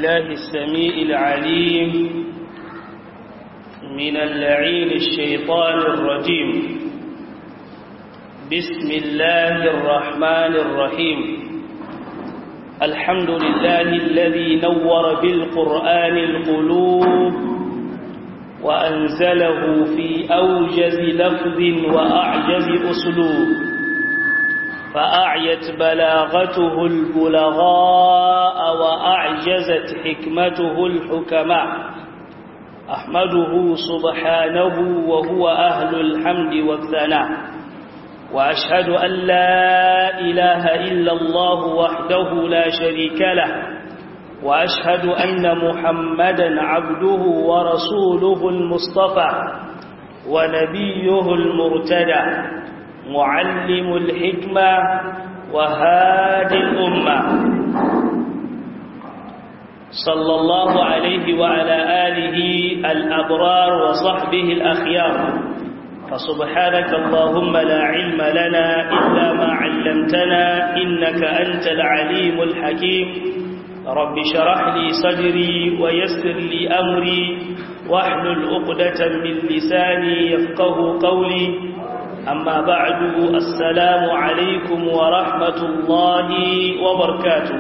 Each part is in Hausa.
بالله السميع العليم من اللعين الشيطان الرجيم بسم الله الرحمن الرحيم الحمد لله الذي نور بالقرآن القلوب وأنزله في أوجز لفظ وأعجز أسلوب فأعيت بلاغته البلغاء وأعجزت حكمته الحكماء أحمده سبحانه وهو أهل الحمد والثناء وأشهد أن لا إله إلا الله وحده لا شريك له وأشهد أن محمدا عبده ورسوله المصطفى ونبيه المرتدى معلم الحكمة وهادي الأمة صلى الله عليه وعلى آله الأبرار وصحبه الأخيار فسبحانك اللهم لا علم لنا إلا ما علمتنا إنك أنت العليم الحكيم رب شرح لي صدري ويسر لي أمري واحلل عقدة من لساني يفقه قولي أما بعد السلام عليكم ورحمة الله وبركاته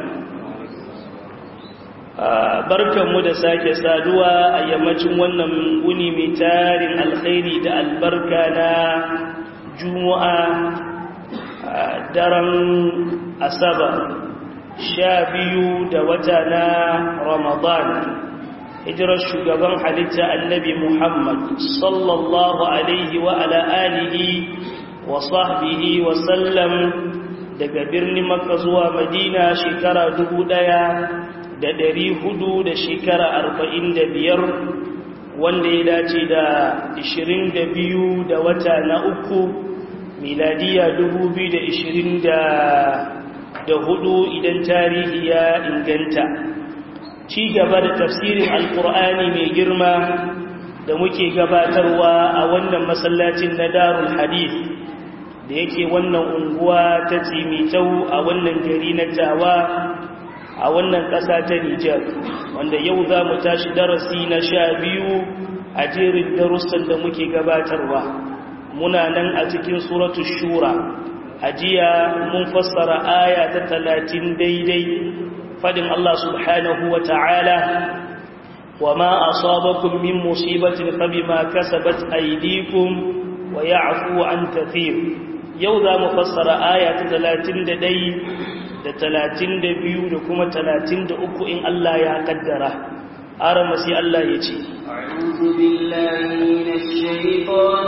barkanmu da sake saduwa a yammacin wannan wuni mai tarin alkhairi da albarka na juma'a daren asabar sha biyu da wata na ramadan hijirar shugaban halitta annabi muhammad sallallahu alaihi wa ala alihi wa sahbihi wa sallam daga birnin makka zuwa madina shekara dubu ɗaya da ɗari hudu da shekara arba'in da biyar wanda ya dace da ishirin da biyu da wata na uku miladiya dubu biyu da ishirin da hudu idan tarihi ya inganta ci gaba da tafsirin alkur'ani mai girma da muke gabatarwa a wannan masallacin na darul hadith da yake wannan unguwa ta tsimitau a wannan gari na tawa a wannan ƙasa ta Nijar wanda yau za mu tashi darasi na sha biyu a jerin darussan da muke gabatarwa muna nan a cikin suratu shura a jiya mun fassara aya ta talatin daidai fadin Allah subhanahu wa ta'ala wa ma asabakum min musibatin fabima kasabat aydikum wa ya'fu an kathir yau za mu fassara aya ta talatin da dai da talatin da biyu da kuma talatin da uku in Allah ya kaddara arama sai Allah ya ce أعوذ بالله من الشيطان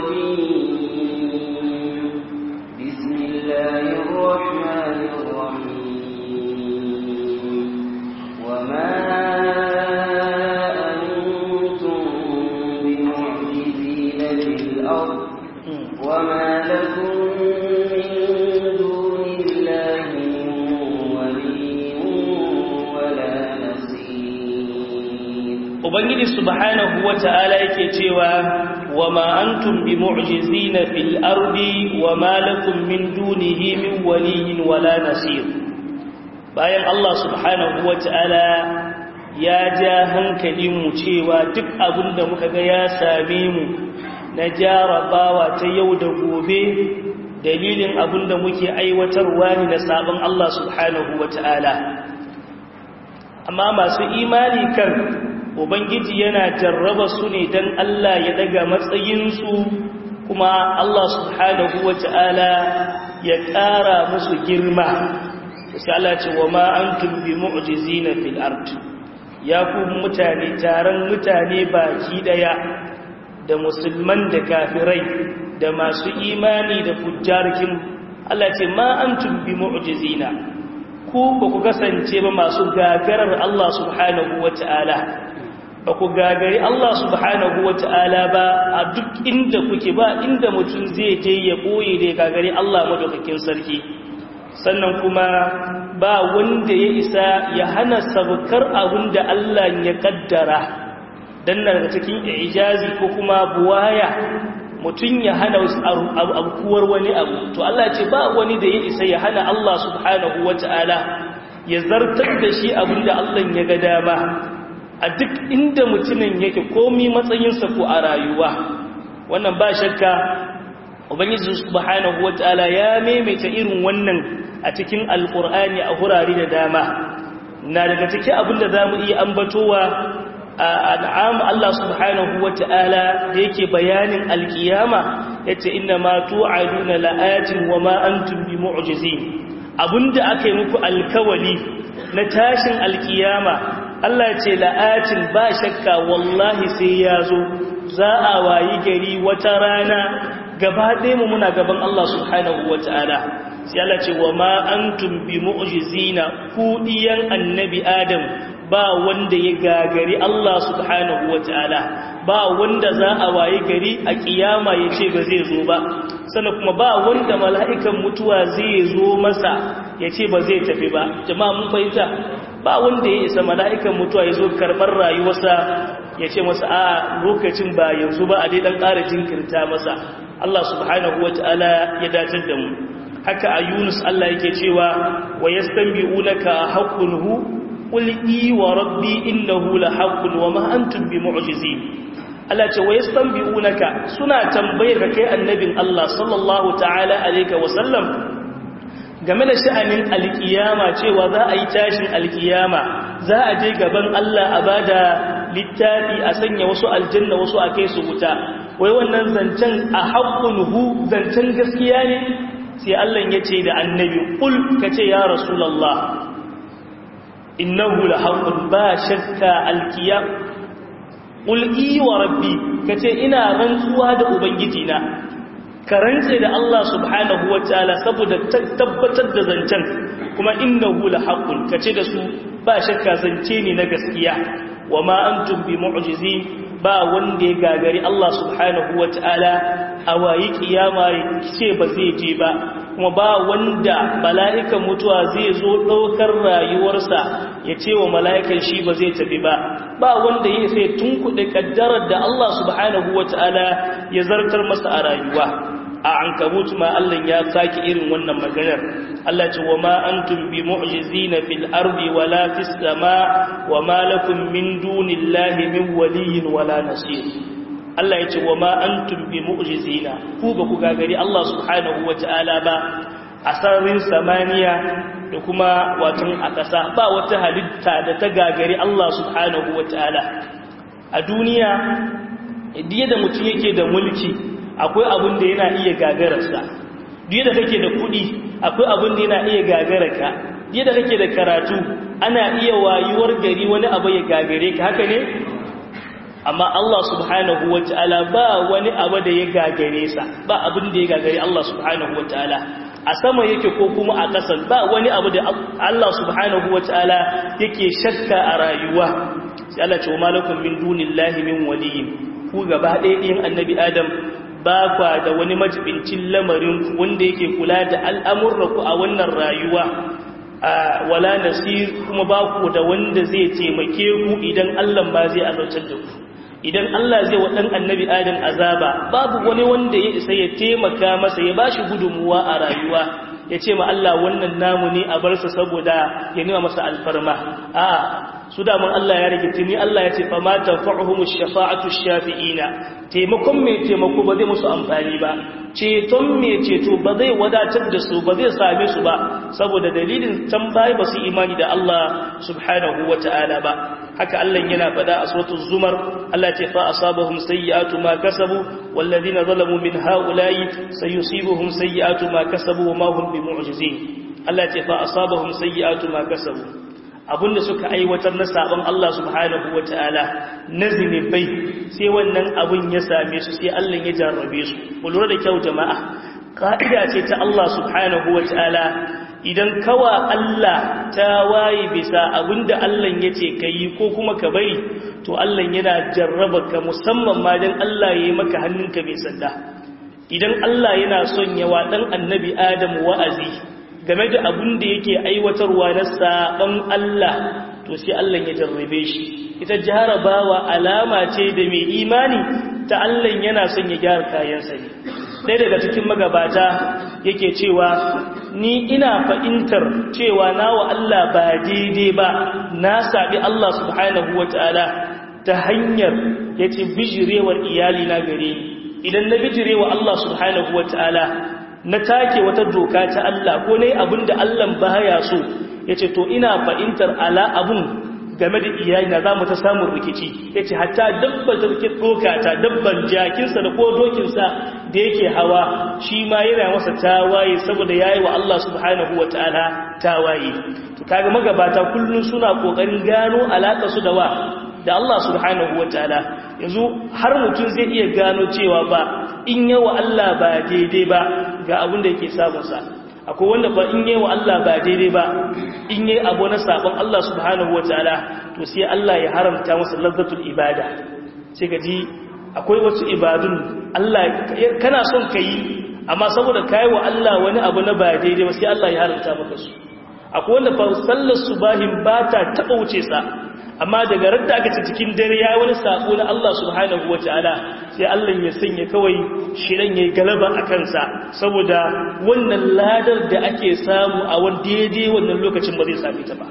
الرجيم بسم الله الرحمن الرحيم وما أنتم بمعجزين في الأرض وما لكم من دون الله Ubangiji subhanahu wa ta'ala yake cewa wa ma antum bi mu'jizina fil ardi wa ma lakum min dunihi min waliyin wala nasir bayan Allah subhanahu wa ta'ala ya ja hankalin mu cewa duk abin da muka ga ya same mu na jarabawa ta yau da gobe dalilin abin da muke aiwatarwa ne na sabon Allah subhanahu wa ta'ala amma masu imani kan Ubangiji yana jarraba su ne don Allah ya daga matsayinsu kuma Allah subhanahu wa ta'ala ya ƙara musu girma. Sai Allah ce wa ma an tumbi mu'jizi na fil'art, ya ku mutane taron mutane baki ɗaya da musulman da kafirai da masu imani da fujjarkin Allah ce ma an tumbi mu'jizi na, ku ba ku kasance ba masu gagarar Allah subhanahu wa ta'ala. ba ku gagari Allah subhanahu wa ta'ala ba a duk inda kuke ba inda mutum zai je ya ɓoye da ya gagari Allah madaukakin sarki sannan kuma ba wanda ya isa ya hana sabukar abin da Allah ya kaddara don daga cikin ijazi ko kuma buwaya mutum ya hana abkuwar wani abu to Allah ce ba wani da ya isa ya hana Allah subhanahu wa ta'ala ya zartar da shi abinda Allah ya ga dama a duk inda mutumin yake komi matsayinsa ko a rayuwa wannan ba shakka ubangiji subhanahu wataala ya maimaita irin wannan a cikin alqur'ani a hurare da dama na daga cikin abinda zamu iya ambatowa an'am Allah subhanahu wataala da yake bayanin alkiyama yace inna ma tu'aduna la'atin wa ma antum bimu'jizin abinda aka yi muku alkawali na tashin alkiyama Allah ce la'atin ba shakka wallahi sai ya zo za a wayi gari wata rana gaba ɗaya mu muna gaban Allah subhanahu wa ta'ala sai Allah ce wa ma antum bi mu'jizina ku diyan annabi Adam ba wanda ya gagari Allah subhanahu wa ta'ala ba wanda za a wayi gari a kiyama ya ce ba zai zo ba sannan kuma ba wanda mala'ikan mutuwa zai zo masa ya ce ba zai tafi ba jama'a mun fahimta ba wanda ya isa mala'ikan mutuwa ya zo karɓar rayuwarsa ya ce masa a lokacin ba yanzu ba a dai ɗan ƙara jinkirta masa Allah subhanahu wa ta'ala ya datar da mu haka a yunus Allah yake cewa wa ya stambi unaka haƙun hu ƙul'i wa rabbi innahu la haƙun wa ma'antun bi mu'jizi Allah ce wa ya stambi unaka suna tambayar ka kai annabin Allah sallallahu ta'ala alaika wasallam game da sha'anin alkiyama cewa za a yi tashin alkiyama za a je gaban Allah a bada littafi a sanya wasu aljanna wasu a kai su wuta wai wannan zancen a haƙƙun hu zancen gaskiya ne sai Allah ya ce da annabi ƙul ka ce ya rasulallah innahu la haƙƙun ba shakka alkiyam ƙul wa rabbi ka ce ina rantsuwa da ubangijina ka rantse da Allah subhanahu wa ta'ala saboda tabbatar da zancen kuma innahu la haqqun kace da su ba shakka zance ne na gaskiya wa ma antum bi mu'jizin ba wanda ya gagari Allah subhanahu wa ta'ala a wayi kiyama ce ba zai je ba kuma ba wanda mala'ikan mutuwa zai zo ɗaukar rayuwarsa ya ce wa mala'ikan shi ba zai tafi ba ba wanda ya sai tunkuɗe ƙaddarar da Allah subhanahu wa ta'ala ya zartar masa a rayuwa a an kabutu ma Allah ya saki irin wannan maganar Allah ce wa ma antum bi mu'jizina fil ardi wala fis sama wa ma lakum min dunillahi min waliyyin wala nasir Allah ya ce wa ma antum bi mu'jizina ku ba ku gagari Allah subhanahu wata'ala ba a sararin samaniya da kuma watan a ƙasa ba wata halitta da ta gagari Allah subhanahu wata'ala a duniya idan da mutum yake da mulki akwai abin da yana iya gagararsa duk da kake da kuɗi akwai abin da yana iya gagararka duk da kake da karatu ana iya wayuwar gari wani abu ya gagare ka haka ne amma Allah subhanahu wataala ba wani abu da ya gagare sa ba abin da ya gagare Allah subhanahu wataala a sama yake ko kuma a ƙasar ba wani abu da Allah subhanahu wataala yake shakka a rayuwa sai Allah ce wa malakum min dunillahi min waliyyin ku gaba ɗaya ɗin annabi Adam ba kwa da wani majibincin lamarin wanda yake kula da al'amurraku a wannan rayuwa wala nasir kuma ba ku da wanda zai taimake ku idan Allah ba zai azautar da ku idan Allah zai wa ɗan annabi adam azaba babu wani wanda ya isa ya taimaka masa ya bashi gudunmuwa a rayuwa ya ce ma Allah wannan namu ne a barsa saboda ya nima masa alfarma a su damun Allah ya rage tuni Allah ya ce fa ma tanfa'uhum ash-shafa'atu ash-shafi'ina taimakon mai taimako ba zai musu amfani ba ceton mai ceto ba zai wadatar da su ba zai same su ba saboda dalilin tambayi ba su imani da Allah subhanahu wata'ala ba haka Allah yana faɗa a suratul zumar Allah ce fa asabahum sayyi'atu ma kasabu walladhina zalamu min ha'ula'i sayusibuhum sayyi'atu ma kasabu wa ma hum bimu'jizin Allah ce fa asabahum sayyi'atu ma kasabu abinda suka aiwatar na sabon Allah subhanahu wa ta'ala na zinibai sai wannan abin ya same su sai Allah ya jarrabe su ku lura da kyau jama'a ka'ida ce ta Allah subhanahu wa ta'ala idan kawa Allah ta waye bisa abinda Allah ya ce ka yi ko kuma ka bari to Allah yana jarraba ka musamman ma don Allah ya yi maka hannunka mai sanda idan Allah yana son yawa ɗan annabi Adam wa'azi game da abin da yake aiwatarwa na saɓon Allah to sai Allah ya jarrabe shi ita jarabawa alama ce da mai imani ta Allah yana son ya gyara kayansa ne ɗaya daga cikin magabata yake cewa ni ina fahimtar cewa nawa Allah ba daidai ba na sabi Allah subhanahu wataala ta hanyar yace bijirewar iyali na gare ni idan na bijirewa Allah subhanahu wataala na take wata doka ta Allah ko nayi abinda Allah baya so yace to ina fahimtar ala abun game da iyalina za mu ta samun rikici ya ce hatta dabbar da ke ɗoka ta dabban jakinsa da ko dokinsa da yake hawa shi ma yana masa tawaye saboda ya yi wa Allah subhanahu wa ta'ala tawaye to kaga magabata kullum suna ƙoƙarin gano alaƙa su da wa da Allah subhanahu wa ta'ala yanzu har mutum zai iya gano cewa ba in yawa Allah ba daidai ba ga abin da yake samunsa akwai wanda ba in yi wa Allah ba daidai ba in yi abu na sabon Allah subhanahu wa ta'ala to sai Allah ya haramta masa lazzatul ibada sai ka ji akwai wasu ibadun Allah kana son ka yi amma saboda ka yi wa Allah wani abu na ba daidai ba sai Allah ya haramta maka su akwai wanda fa sallar subahin ba ta taɓa wuce sa amma daga radda aka ci cikin dare ya wani sako na Allah subhanahu wata'ala sai Allah ya sanya kawai shirin yayi galaba a kansa saboda wannan ladar da ake samu a wani daidai wannan lokacin ba zai same ta ba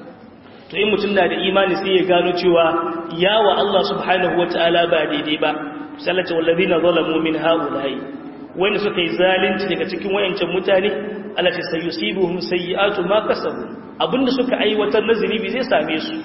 to in mutum na da imani sai ya gano cewa yawa Allah subhanahu wata'ala ba daidai ba sallata wallazina zalamu min haula'i wanda suka yi zalunci daga cikin wayancan mutane allati sayusibuhum sayyi'atu ma kasabu abinda suka aiwatar na zunubi zai same su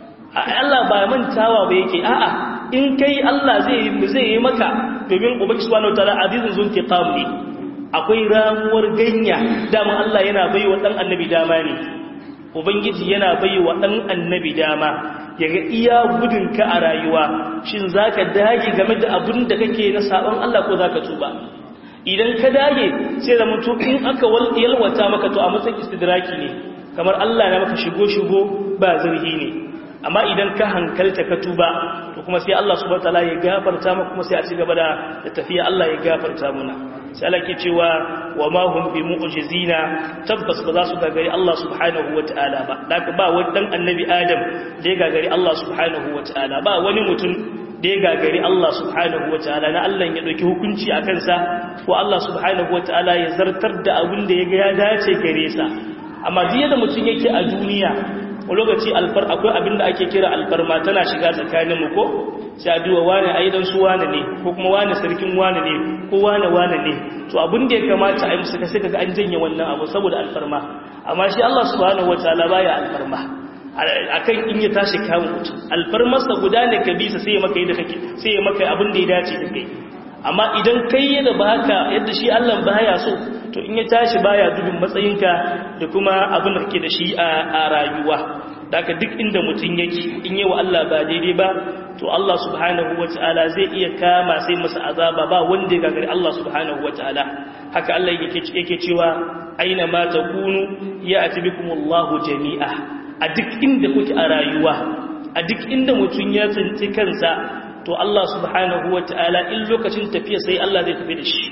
Allah ba mantawa ba yake a'a in kai Allah zai zai yi maka domin ubangi subhanahu wataala azizun zuntiqam ne akwai ramuwar ganya dama Allah yana baiwa dan annabi dama ne ubangiji yana baiwa dan annabi dama yaga iya gudunka a rayuwa shin zaka dage game da abin da kake na sabon Allah ko zaka tuba idan ka dage sai da mutum in aka yalwata maka to a matsayin istidraki ne kamar Allah na maka shigo shigo ba zarhi ne amma idan ka hankalta ka tuba to kuma sai Allah subhanahu wataala ya gafarta maka kuma sai a ci gaba da tafiya Allah ya gafarta muna sai Allah ke cewa wa ma hum bi mu'jizina tabbas ba za su gagari Allah subhanahu wataala ba daga ba wani dan annabi Adam da ya gagari Allah subhanahu wataala ba wani mutum da ya gagari Allah subhanahu wataala na Allah ya dauki hukunci a kansa ko Allah subhanahu wataala ya zartar da abin da ya ga ya dace gare sa amma duk da mutum yake a duniya a lokaci alfar akwai abin da ake kira alfarma tana shiga tsakaninmu ko sai a duwa wane a idan su wane ne ko kuma wane sarkin wane ne ko wane wane ne to abin da ya kamata a yi musu sai kaga an janye wannan abu saboda alfarma amma shi Allah subhanahu wataala baya alfarma akan in ya tashi kawo mutum alfarmarsa guda ne ka bisa sai ya maka yadda kake sai ya maka abin da ya dace da kai amma idan kai yadda ba haka yadda shi Allah baya so to in ya tashi baya dubin matsayinka da kuma abin da kake da shi a rayuwa daga duk inda mutum yake in yi wa Allah ba daidai ba to Allah subhanahu wata'ala zai iya kama sai masa azaba ba wanda ya gagari Allah subhanahu wata'ala haka Allah yake cewa aina ma takunu ya atibikumullahu jami'a a duk inda kuke a rayuwa a duk inda mutum ya tsinci kansa to Allah subhanahu wata'ala in lokacin tafiya sai Allah zai tafi da shi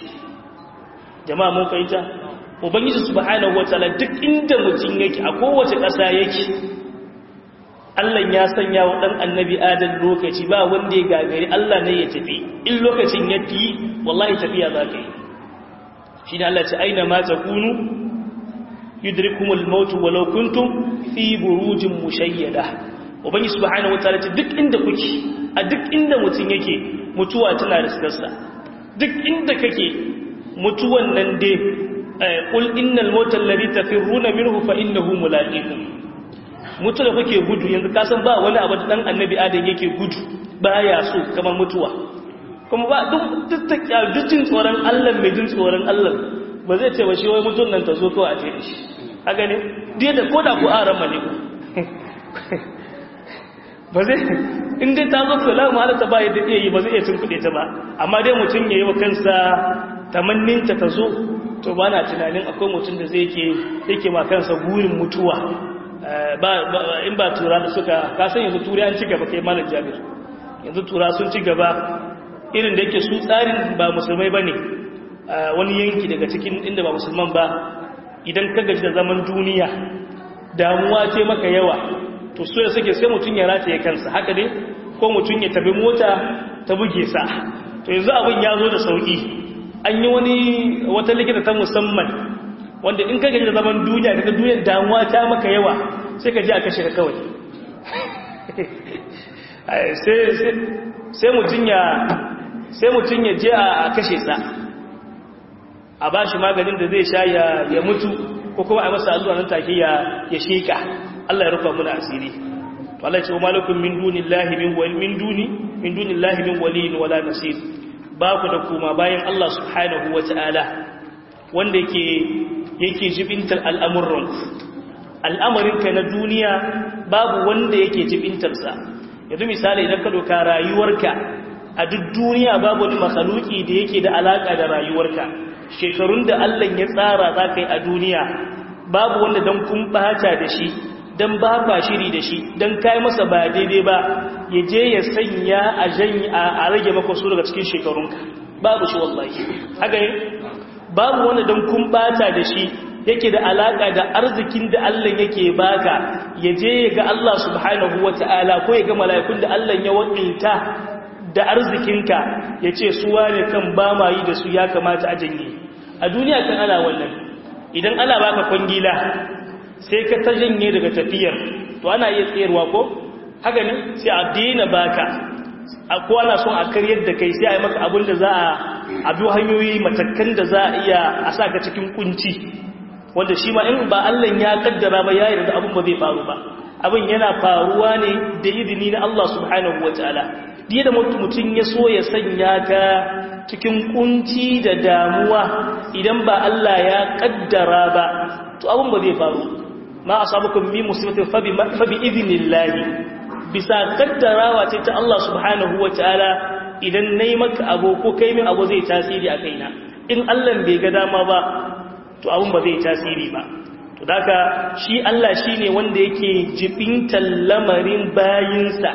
jama'a mun fahimta ubangiji subhanahu wataala duk inda mutum yake a kowace ƙasa yake Allah ya sanya wa dan annabi adam lokaci ba wanda ya gagari Allah ne ya tafi in lokacin ya fi wallahi tafiya za ka yi shi ne Allah ce aina ma takunu yudrikumul maut walau kuntum fi burujin mushayyada ubangiji subhanahu wataala ce duk inda kuke a duk inda mutum yake mutuwa tana riskarsa duk inda kake mutuwan nan dai ƙul innal motar lari tafiruna minhu fa innahu mulaqikum mutu da kuke gudu yanzu kasan ba wani abu da dan annabi adam yake gudu baya so kamar mutuwa kuma ba duk duk jin tsoron Allah mai jin tsoron Allah ba zai ce ba shi wai mutun nan ta zo kawai a ce shi haka ne dai da koda ku aran mane ku ba zai in dai ta zo kula mu halatta ba yadda iya yi ba zai iya tunkuɗe ta ba amma dai mutum ya yi wa kansa tamanninta ta zo to ba na tunanin akwai mutum da zai ke yake ma kansa burin mutuwa in ba tura da suka kasan yanzu tura an ci gaba kai malar jami'ar yanzu tura sun ci gaba irin da yake su tsarin ba musulmai ba ne wani yanki daga cikin inda ba musulman ba idan ka gaji da zaman duniya damuwa ce maka yawa to so ya suke sai mutum ya rataye kansa haka ne ko mutum ya tabi mota ta buge sa to yanzu abin ya zo da sauki an yi wani wata likita ta musamman wanda in ka gaji da zaman duniya kaga duniyar damuwa ta maka yawa sai ka ji a kashe ka kawai sai mutum ya sai mutum ya je a kashe sa a ba shi maganin da zai sha ya mutu ko kuma a masa allura nan take ya sheka Allah ya rufa muna asiri to Allah ya ce wa malakum min dunillahi min wal min duni min dunillahi min waliyin wala nasir ba ku da kuma bayan Allah subhanahu wataala wanda yake yake jibintar al'amuran al'amarinka na duniya babu wanda yake jibintarsa yanzu misali idan ka doka rayuwarka a duk duniya babu wani makhaluki da yake da alaka da rayuwarka shekarun da Allah ya tsara za ka yi a duniya babu wanda don kun bata da shi don ba ba shiri da shi don kai masa ba daidai ba ya je ya sanya a janyi a rage maka su daga cikin shekarunka babu shi wallahi haka ne babu wanda don kun bata da shi yake da alaka da arzikin da Allah yake baka ya je ya ga Allah subhanahu wata'ala ko ya ga mala'ikun da Allah ya wakilta da arzikinka ya ce suwa ne kan ba ma yi da su ya kamata a janye a duniya kan ana wannan idan ana baka kwangila sai ka ta janye daga tafiyar to ana iya tsayarwa ko haka ne sai a daina baka ko ana son a karyar da kai sai a yi maka abin da za a bi hanyoyi matakan da za a iya a sa ka cikin kunci wanda shi ma in ba Allah ya kaddara ba ya yarda abin ba zai faru ba abin yana faruwa ne da izini na Allah subhanahu wataala diya da mutum ya so ya sanya ka cikin kunci da damuwa idan ba Allah ya kaddara ba to abin ba zai faru ma asabukum min musibatin fa bi idnillahi bisa kaddarawa ce ta Allah subhanahu wataala idan nayi maka abu ko kai min abu zai tasiri a kaina in Allah bai ga dama ba to abun ba zai tasiri ba to daga shi Allah shine wanda yake jibintan lamarin bayinsa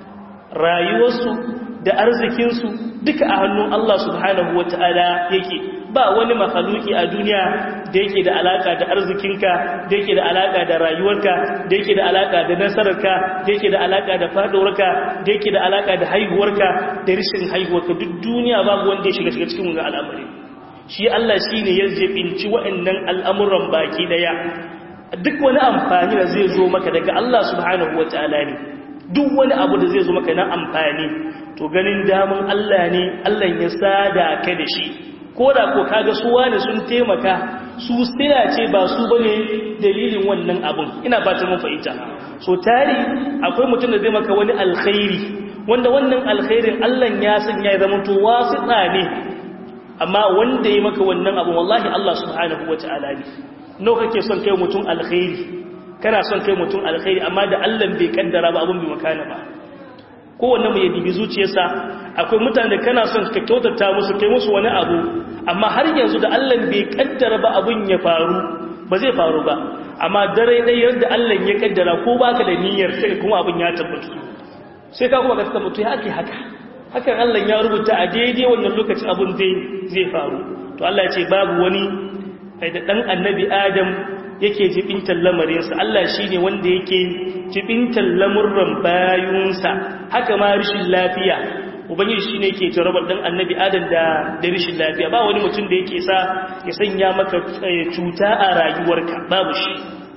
rayuwarsu da arzikinsu duka a hannun Allah subhanahu wataala yake ba wani makhluki a duniya da yake da alaka da arzikinka da yake da alaka da rayuwarka da yake da alaka da nasararka da yake da alaka da fadowarka da yake da alaka da haihuwarka da rishin haihuwarka duk duniya babu wanda ya shiga shiga cikin wannan al'amari shi Allah shine ya jebinci waɗannan al'amuran baki daya duk wani amfani da zai zo maka daga Allah subhanahu wataala ne duk wani abu da zai zo maka na amfani to ganin damun Allah ne Allah ya sada ka da shi ko da ko kaga su wani sun taimaka su sila ce ba su bane dalilin wannan abun ina ba ta mun fahimta so tari akwai mutum da zai maka wani alkhairi wanda wannan alkhairin Allah ya sanya ya zama to wasita ne amma wanda ya maka wannan abun wallahi Allah subhanahu wataala ne no kake son kai mutum alkhairi kana son kai mutum alkhairi amma da Allah bai kaddara ba abun bai makana ba kowanne mu ya dibi zuciyarsa akwai mutane da kana son ka kyautata musu kai musu wani abu amma har yanzu da Allah bai kaddara ba abun ya faru ba zai faru ba amma dare dai yadda Allah ya kaddara ko baka da niyyar sai kuma abun ya tabbata sai ka kuma ka tabbata ya ake haka hakan Allah ya rubuta a daidai wannan lokacin abun zai zai faru to Allah ya ce babu wani da dan annabi Adam yake jibintar lamarinsa Allah shi ne wanda yake jibintar lamurran bayunsa haka ma rishin lafiya ubangiji shi ne ke jarabar dan annabi adam da da rishin lafiya ba wani mutum da yake sa ya sanya maka cuta a rayuwarka babu shi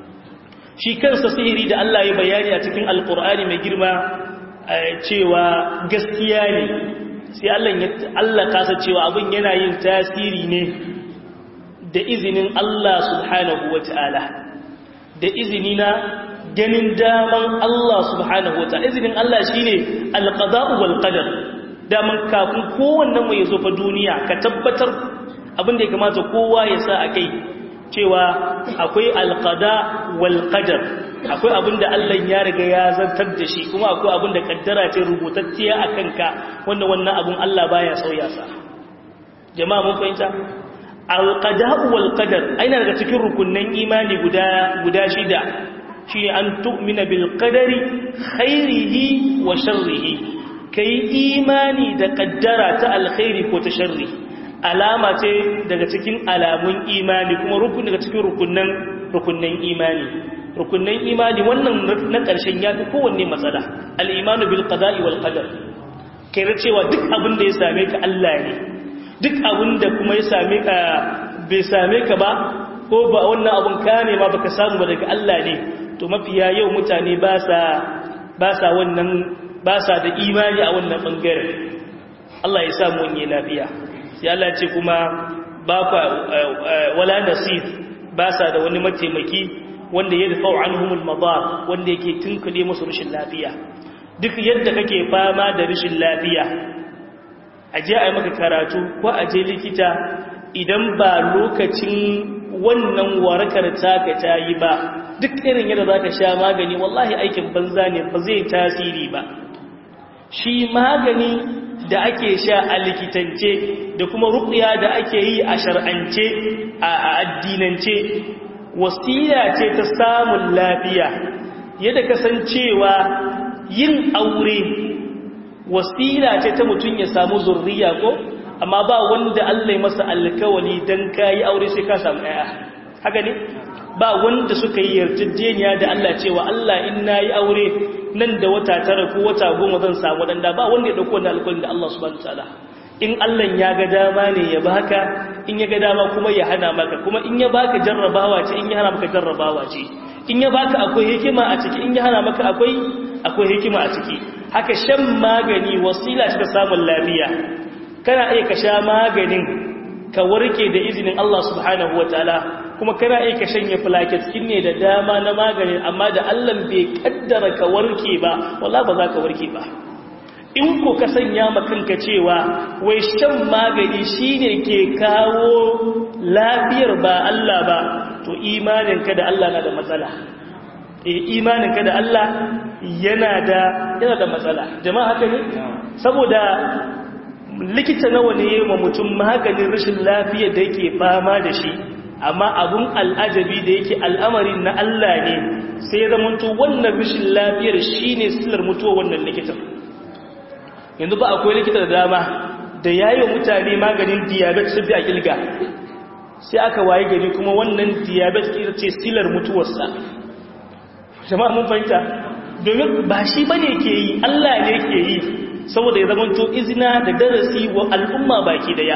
shi kansa sihiri da Allah ya bayani a cikin alkur'ani mai girma cewa gaskiya ne sai Allah ya Allah kasa cewa abin yana yin tasiri ne da izinin Allah subhanahu wa ta'ala da izini na ganin daman Allah subhanahu wa ta'ala izinin Allah shi ne alƙada'u wal ƙadar daman kafin kowannan mai zo fa duniya ka tabbatar abinda ya kamata kowa ya sa a kai cewa akwai alƙada wal ƙadar akwai abinda Allah ya riga ya zartar da shi kuma akwai abinda kaddara ce rubutacciya a kanka wanda wannan abin Allah baya sauya sa jama'a mun fahimta alƙada'u wal ƙadar aina daga cikin rukunin imani guda guda shida shi an tu'mina bil qadari khairihi wa sharrihi kai imani da kaddara ta alkhairi ko ta sharri alama ce daga cikin alamun imani kuma rukun daga cikin rukunin rukunin imani rukunin imani wannan na ƙarshen ya fi kowanne matsala al-imanu bil qada'i wal qadar kai cewa duk abin da ya same ka Allah ne duk abin da kuma ya same ka bai same ka ba ko ba wannan abun ka ne ma baka samu ba daga Allah ne to mafiya yau mutane ba sa ba sa wannan ba sa da imani a wannan bangaren Allah ya samu wani lafiya sai Allah ce kuma ba kwa wala nasir ba sa da wani mataimaki wanda ya dafa'u anhumul madar wanda yake tunkule musu rashin lafiya duk yadda kake fama da rashin lafiya aje a yi maka karatu ko aje likita idan ba lokacin wannan warakar taka ta yi ba duk irin yadda za ka sha magani wallahi aikin banza ne ba zai tasiri ba shi magani da ake sha a likitance da kuma ruƙiya da ake yi a shar'ance a addinance wasila ce ta samun lafiya yadda kasancewa yin aure wasila ce ta mutum ya samu zurriya ko amma ba wanda Allah ya masa alkawali dan kai aure sai ka samu ɗaya haka ne ba wanda suka yi yarjejeniya da Allah cewa Allah in nayi aure nan da wata tara ko wata goma zan samu danda ba wanda ya dauko wannan alkawarin da Allah subhanahu wataala in Allah ya ga dama ne ya baka in ya ga dama kuma ya hana maka kuma in ya baka jarrabawa ce in ya hana maka jarrabawa ce in ya baka akwai hikima a ciki in ya hana maka akwai akwai hikima a ciki haka shan magani wasila ce ta samun lafiya kana iya ka sha maganin ka warke da izinin Allah subhanahu wataala kuma kana iya ka shanye plaquettes ne da dama na maganin amma da Allah bai kaddara ka warke ba wallahi ba za ka warke ba in ko ka sanya makanka cewa wai shan magani shine ke kawo lafiyar ba Allah ba to imaninka da Allah na da matsala eh imaninka da Allah yana da yana da matsala jama'a haka ne saboda likita nawa ne ma mutum maganin rashin lafiya da yake fama da shi amma abun al'ajabi da yake al'amarin na Allah ne sai zamanto wannan rashin lafiyar shine sillar mutuwa wannan likitan yanzu ba akwai likita da dama da yayi mutane maganin diabetes sai a kilga sai aka waye gari kuma wannan diabetes ita ce silar mutuwarsa jama'a mun fahimta domin ba shi bane ke yi Allah ne ke yi saboda ya zamanto izina da darasi wa al'umma baki daya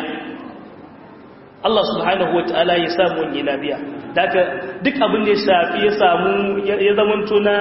Allah subhanahu wataala ya samu wani lafiya daga duk abin da ya shafi ya samu ya zamanto na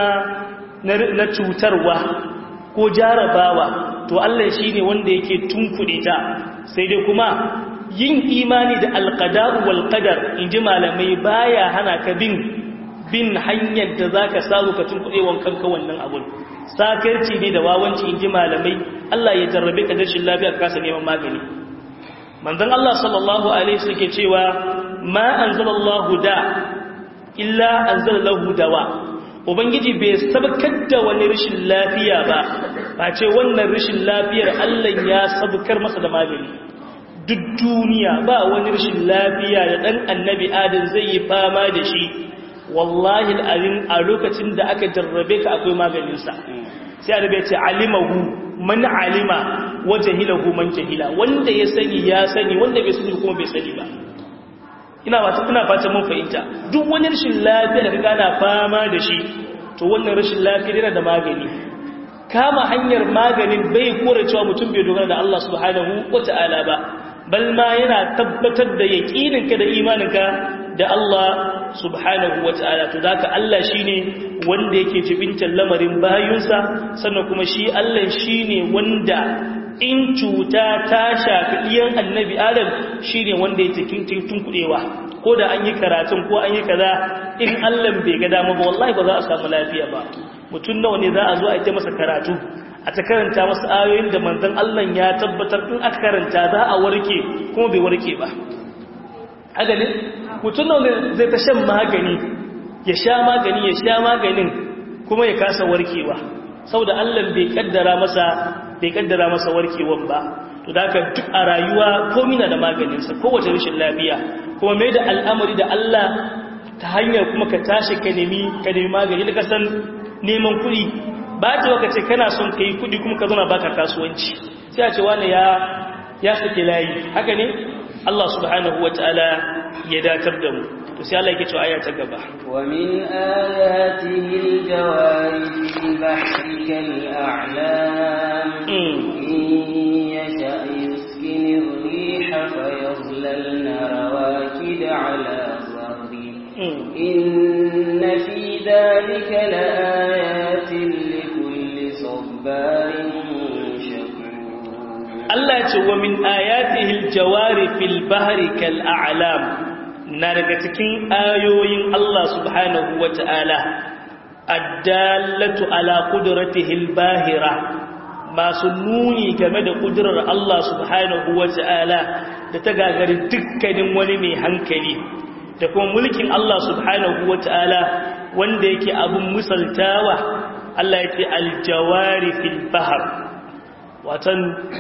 na cutarwa ko jarabawa to Allah shine wanda yake tunkuɗe ta sai dai kuma yin imani da alqada'u wal qadar inji malamai baya hana ka bin bin hanyar da zaka samu ka tunkuɗe wankan ka wannan abun sakarci ne da wawanci inji malamai Allah ya jarrabe ka da rashin lafiya ka kasa neman magani manzon Allah sallallahu alaihi wasallam ke cewa ma anzalallahu da illa anzalallahu dawa ubangiji bai sabkar da wani rashin lafiya ba ba ce wannan rashin lafiyar Allah ya sabkar masa da magani duk duniya ba wani rashin lafiya da dan annabi adam zai yi fama da shi wallahi al'azim a lokacin da aka jarrabe ka akwai maganinsa sai annabi ya ce alimahu man alima wa jahilahu man jahila wanda ya sani ya sani wanda bai sani kuma bai sani ba ina ba ina fata mun fahimta duk wani rashin lafiya da kaga ana fama da shi to wannan rashin lafiya yana da magani kama hanyar maganin bai kore cewa mutum bai dogara da Allah subhanahu wata'ala ba bal ma yana tabbatar da yaqininka da imaninka da Allah subhanahu wata'ala to zaka Allah shine wanda yake jibintar lamarin bayunsa sannan kuma shi Allah shine wanda in cuta ta shafi iyan annabi adam shi ne wanda ya cikin tun kudewa ko da an yi karatun ko an yi kaza in allan bai ga dama ba wallahi ba za a samu lafiya ba mutum nawa ne za a zo a ita masa karatu a ta karanta masa ayoyin da manzon allan ya tabbatar in aka karanta za a warke kuma bai warke ba haka ne mutum nawa zai ta shan magani ya sha magani ya sha maganin kuma ya kasa warkewa saboda allan bai kaddara masa bai kaddara masa warkewan ba to da haka duk a rayuwa komai na da maganinsa kowace rashin lafiya kuma mai da al'amari da Allah ta hanyar kuma ka tashi ka nemi ka nemi magani da kasan neman kuɗi ba ta waka ce kana son ka yi kuɗi kuma ka zauna baka kasuwanci sai a ce wani ya ya sake layi haka ne Allah subhanahu wa ta'ala ya datar da mu to sai Allah yake cewa aya ta gaba wa min ayatihi al-jawari fil bahri kal a'lam in yasha yuskin ar-riha fayadhlalna rawakid ala dhahri إن في ذلك لآيات لكل صبار Allah ce wa min ayatihil jawari fil bahri kal a'lam na daga cikin ayoyin Allah subhanahu wata'ala addallatu ala qudratihil bahira masu nuni game da kudurar Allah subhanahu wata'ala da ta gagari dukkanin wani mai hankali da kuma mulkin Allah subhanahu wata'ala wanda yake abun misaltawa Allah ya ce aljawari fil bahr watan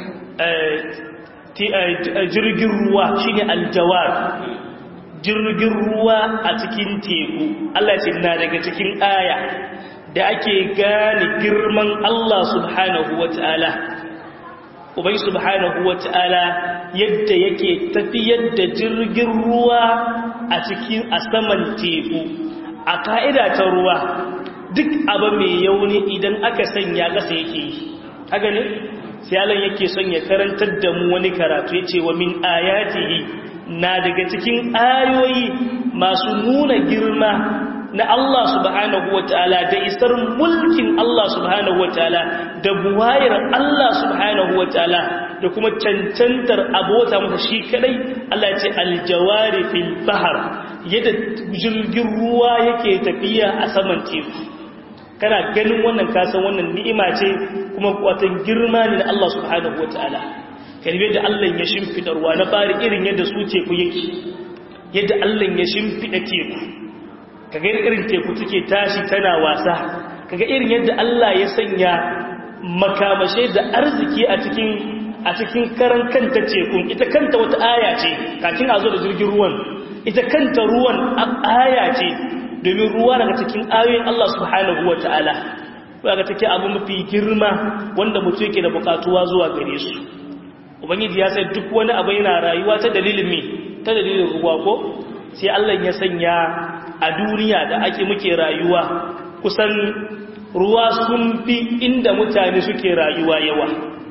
jirgin ruwa shine aljawar jirgin ruwa a cikin teku Allah ce na daga cikin aya da ake gane girman Allah subhanahu wata'ala ubai subhanahu wata'ala yadda yake tafiyar da jirgin ruwa a cikin a saman teku a ka'ida ta ruwa duk abu mai yauni idan aka sanya ƙasa yake yi haka ne sai Allah yake son ya karantar da mu wani karatu yace wa min ayatihi na daga cikin ayoyi masu nuna girma na Allah subhanahu wataala da isar mulkin Allah subhanahu wataala da buwayar Allah subhanahu wataala da kuma cancantar abota masa shi kadai Allah ya ce aljawari fil bahr yadda jirgin ruwa yake tafiya a saman teku kana ganin wannan kasan wannan ni'ima ce kuma watan girma ne na Allah subhanahu wataala kalbe da Allah ya shimfida ruwa na fari irin yadda su teku yake yadda Allah ya shimfida teku kaga irin teku take tashi tana wasa kaga irin yadda Allah ya sanya makamashe da arziki a cikin a cikin karan kanta tekun ita kanta wata aya ce kafin a zo da jirgin ruwan ita kanta ruwan aya ce domin ruwa daga cikin ayoyin Allah subhanahu wa ta'ala daga take abu mafi girma wanda mutum yake da bukatuwa zuwa gare su ubangiji ya sai duk wani abu yana rayuwa ta dalilin me ta dalilin ruwa ko sai Allah ya sanya a duniya da ake muke rayuwa kusan ruwa sun fi inda mutane suke rayuwa yawa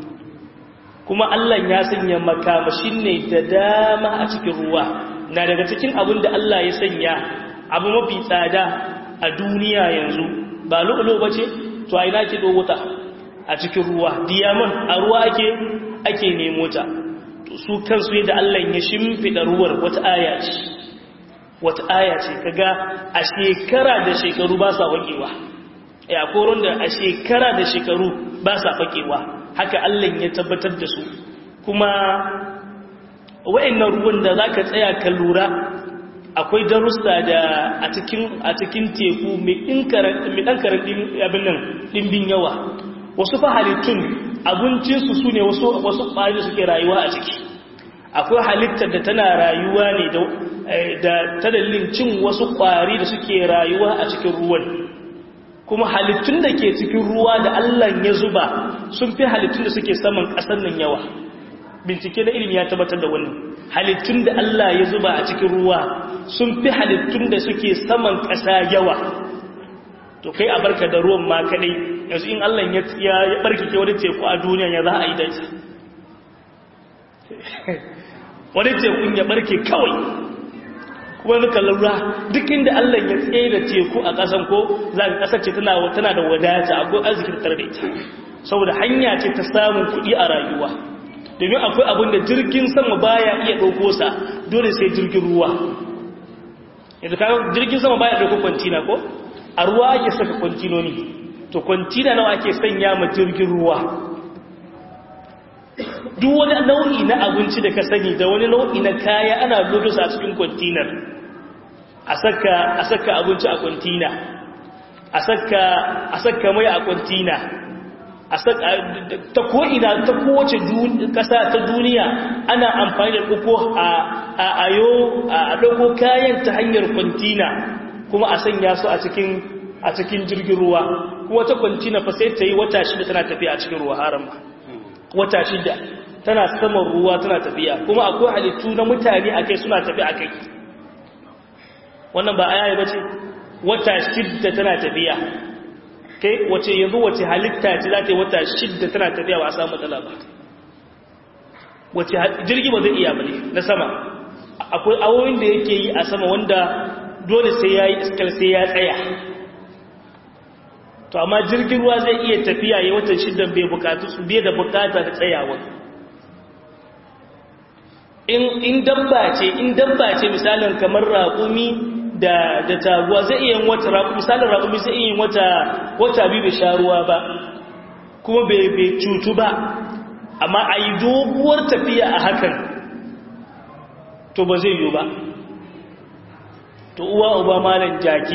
kuma Allah ya sanya makamashin ne da dama a cikin ruwa na daga cikin abin da Allah ya sanya abu mafi tsada a duniya yanzu ba lu'ulu ba ce to a ina ke wuta a cikin ruwa diamond a ruwa ake ake nemo ta su kansu yadda Allah ya shimfida ruwar wata aya ce wata aya ce kaga a shekara da shekaru ba sa wakewa ya koron da a shekara da shekaru ba sa fakewa haka Allah ya tabbatar da su kuma wa'annan ruwan da zaka tsaya ka lura akwai darussa da a cikin a cikin teku mai ɗan karaɗin abin nan ɗimbin yawa wasu fa halittun abincinsu su ne wasu ƙwari da suke rayuwa a ciki akwai halittar da tana rayuwa ne da ta dalilin cin wasu ƙwari da suke rayuwa a cikin ruwan kuma halittun da ke cikin ruwa da allah ya zuba sun fi halittun da suke saman ƙasar nan yawa bincike na ilimi ya tabbatar da wannan halittun da Allah ya zuba a cikin ruwa sun fi halittun da suke saman ƙasa yawa to kai a barka da ruwan ma kadai yanzu in Allah ya ya barkike wani teku a duniya ya za a yi dace wani tekun ya barke kawai kuma nuka lura duk inda Allah ya tsaye da teku a ƙasan ko za ka ƙasar ce tana da wadata akwai arzikin tare da ita saboda hanya ce ta samun kuɗi a rayuwa domin akwai abin da jirgin sama baya iya ɗauko sa dole sai jirgin ruwa yanzu kaga jirgin sama baya ɗauko kwantina ko a ruwa ake saka kwantinoni to kwantina nawa ake sanya ma jirgin ruwa duk wani nau'i na abinci da ka sani da wani nau'i na kaya ana lodo a cikin kwantinar a saka a saka abinci a kwantina a saka a saka mai a kwantina ta ko'ina ta kowace ƙasa ta duniya ana amfani da ɗauko a ayo a ɗauko kayan ta hanyar kwantina kuma a sanya su a cikin jirgin ruwa kuma ta kwantina fa sai ta yi wata shida tana tafiya a cikin ruwa haram ba wata shida tana saman ruwa tana tafiya kuma akwai halittu na mutane a kai suna tafi a kai wannan ba aya ba ce wata shida tana tafiya kai wace yanzu wace halitta ce za ta yi wata shidda tana tafiya ba a samu matsala ba wace jirgi ba zai iya ba ne na sama akwai awoyin da yake yi a sama wanda dole sai ya yi iskal sai ya tsaya to amma jirgin ruwa zai iya tafiya ya watan shidan bai bukatu su bai da bukata da tsayawa in dabba ce in dabba ce misalin kamar raƙumi da da taguwa zai iya yin wata raƙumi misalin raƙumi zai iya yin wata wata biyu bai sha ruwa ba kuma bai bai cutu ba amma a yi doguwar tafiya a hakan to ba zai yi ba to uwa uba malan jaki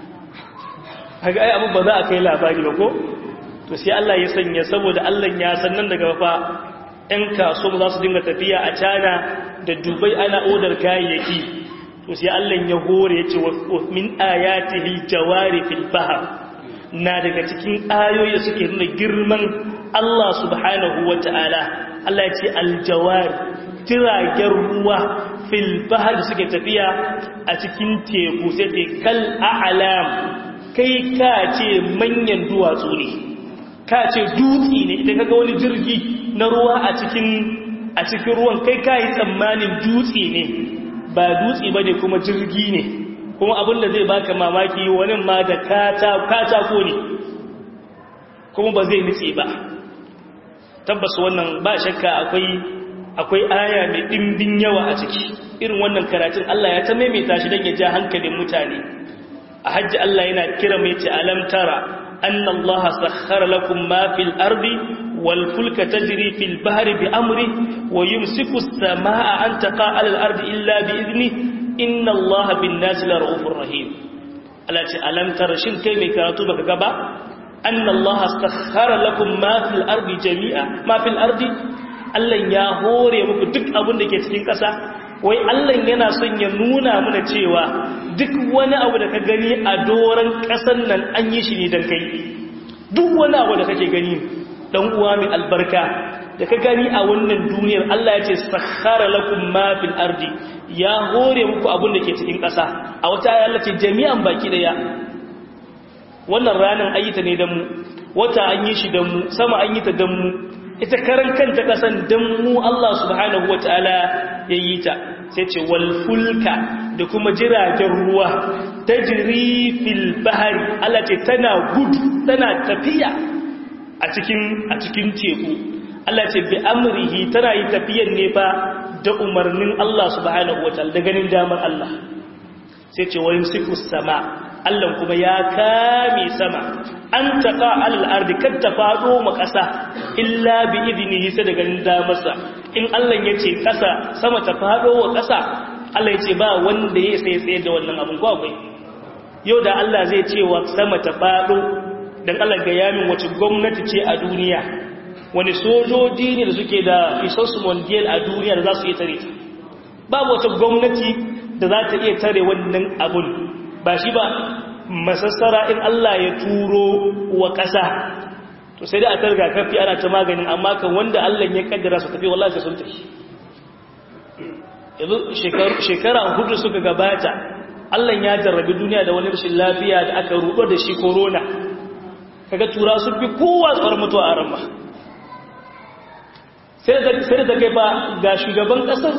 haka ai abin ba za a kai labari ba ko to sai Allah ya sanya saboda Allah ya san nan daga fa ɗan kaso za su dinga tafiya a cana da dubai ana odar kayayyaki to sai Allah ya hore ya ce min ayatihi jawari fil bahr na daga cikin ayoyi suke nuna girman Allah subhanahu wata'ala Allah ya ce aljawari jiragen ruwa fil bahr suke tafiya a cikin teku sai te kal a'lam kai ka ce manyan duwatsu ne ka ce dutse ne idan kaga wani jirgi na ruwa a cikin a cikin ruwan kai ka yi tsammanin dutse ne ba dutse ba ne kuma jirgi ne kuma abin da zai baka mamaki wani ma da katako ne kuma ba zai nutse ba tabbas wannan ba shakka akwai akwai aya mai ɗimbin yawa a ciki irin wannan karatun Allah ya ta maimaita shi don ya ja hankalin mutane a hajji Allah yana kira mai ce alam tara anna Allah sakhara lakum ma fil ardi wal fulka tajri fil bahri bi amri wa yumsiku as-samaa an taqa ala al ardi illa bi idni inna Allah bin nasi la ra'ufur rahim Allah ce alam tara shin kai mai karatu baka ga ba anna Allah sakhara lakum ma fil ardi jami'a ma fil ardi Allah ya hore muku duk abin da ke cikin ƙasa wai Allah yana son ya nuna mana cewa duk wani abu da ka gani a doron ƙasar nan an yi shi ne don kai duk wani abu da kake gani dan uwa mai albarka da ka gani a wannan duniyar Allah ya ce sakhara lakum ma fil ardi ya hore muku abin da ke cikin ƙasa a wata ayar Allah ce jami'an baki daya wannan ranar ayyuta ne dan mu wata an yi shi dan mu sama an yi ta dan mu ita karan kanta kasan dan mu Allah subhanahu wataala ya yi ta sai ce wal fulka da kuma jiragen ruwa tajri fil bahri Allah ce tana gudu tana tafiya a cikin a cikin teku Allah ce bi amrihi tana yi tafiyan ne fa da umarnin Allah subhanahu wataala da ganin damar Allah sai ce wa yumsiku sama Allah kuma ya kame sama an taqa alal ardi kad ta fado ma kasa illa bi idnihi sai da ganin damarsa in Allah ya ce kasa sama ta fado wa kasa Allah ya ce ba wanda ya sai tsaye da wannan abun ko akwai yau da Allah zai ce wa sama ta fado dan Allah ga yamin wace gwamnati ce a duniya wani sojoji ne da suke da resource mondial a duniya da za su iya tare babu wata gwamnati da za ta iya tare wannan abun ba shi ba masassara in Allah ya turo wa ƙasa to sai da a targa kafi ana ta maganin amma kan wanda Allah ya kaddara su tafi wallahi sun tafi yanzu shekara hudu suka gabata Allah ya jarrabi duniya da wani rashin lafiya da aka rudo da shi corona kaga tura sun fi kowa tsawar mutuwa a ramma sai da ta kai ba ga shugaban ƙasar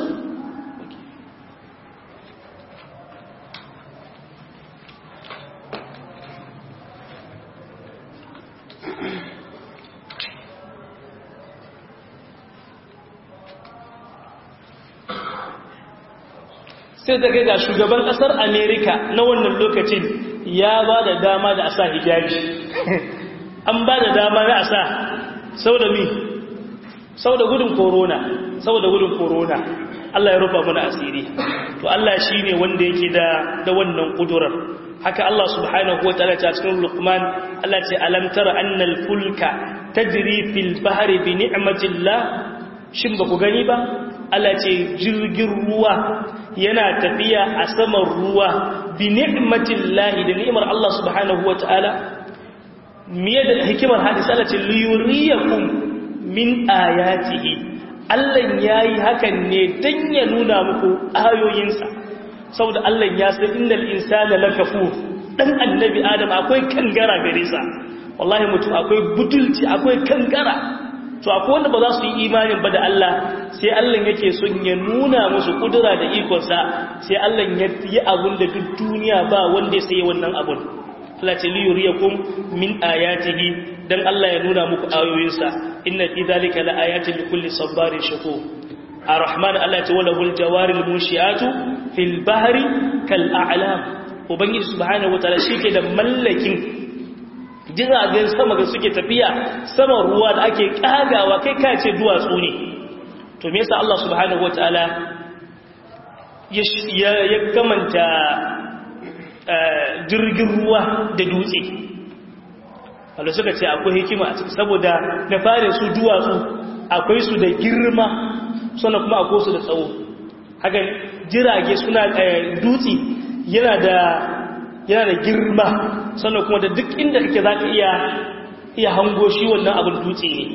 sai ta ga shugaban kasar amerika na wannan lokacin ya ba da dama da asa hijabi an ba da dama na asa sau da mi sau da gudun korona sau da gudun korona Allah ya rufa mana asiri to Allah shi ne wanda yake da da wannan kudurar haka Allah subhanahu wa ta'ala ta cikin Luqman Allah ce alam tara annal fulka tajri fil bahri bi ni'matillah shin ba ku gani ba Allah ce jirgin ruwa yana tafiya a saman ruwa bi ni'matillahi da ni'mar Allah subhanahu wata'ala miye da hikimar hadisi Allah ce liyuriyakum min ayatihi Allah yayi hakan ne dan ya nuna muku ayoyinsa saboda Allah ya san innal insana lakafur dan annabi adam akwai kangara gare sa wallahi mutum akwai butulci akwai kangara to akwai wanda ba za su yi imanin ba da Allah sai Allah yake son ya nuna musu kudura da ikonsa sai Allah ya yi abun da duk duniya ba wanda sai wannan abun Allah ce liyuriyakum min ayatihi dan Allah ya nuna muku ayoyinsa inna fi zalika la ayatin likulli sabarin shakur ar-rahman Allah ce wala hul jawaril munshiatu fil bahri kal a'lam ubangiji subhanahu wataala shike da mallakin jiragen sama da suke tafiya saman ruwa da ake kagawa kai kace duwatsu ne to me yasa Allah subhanahu wataala ya ya kamanta jirgin ruwa da dutse wanda suka ce akwai hikima a ciki saboda na fara su duwatsu akwai su da girma sannan kuma akwai su da tsawo haka jirage suna dutse yana da yana da girma sannan kuma da duk inda kake za ka iya iya hango shi wannan abin dutse ne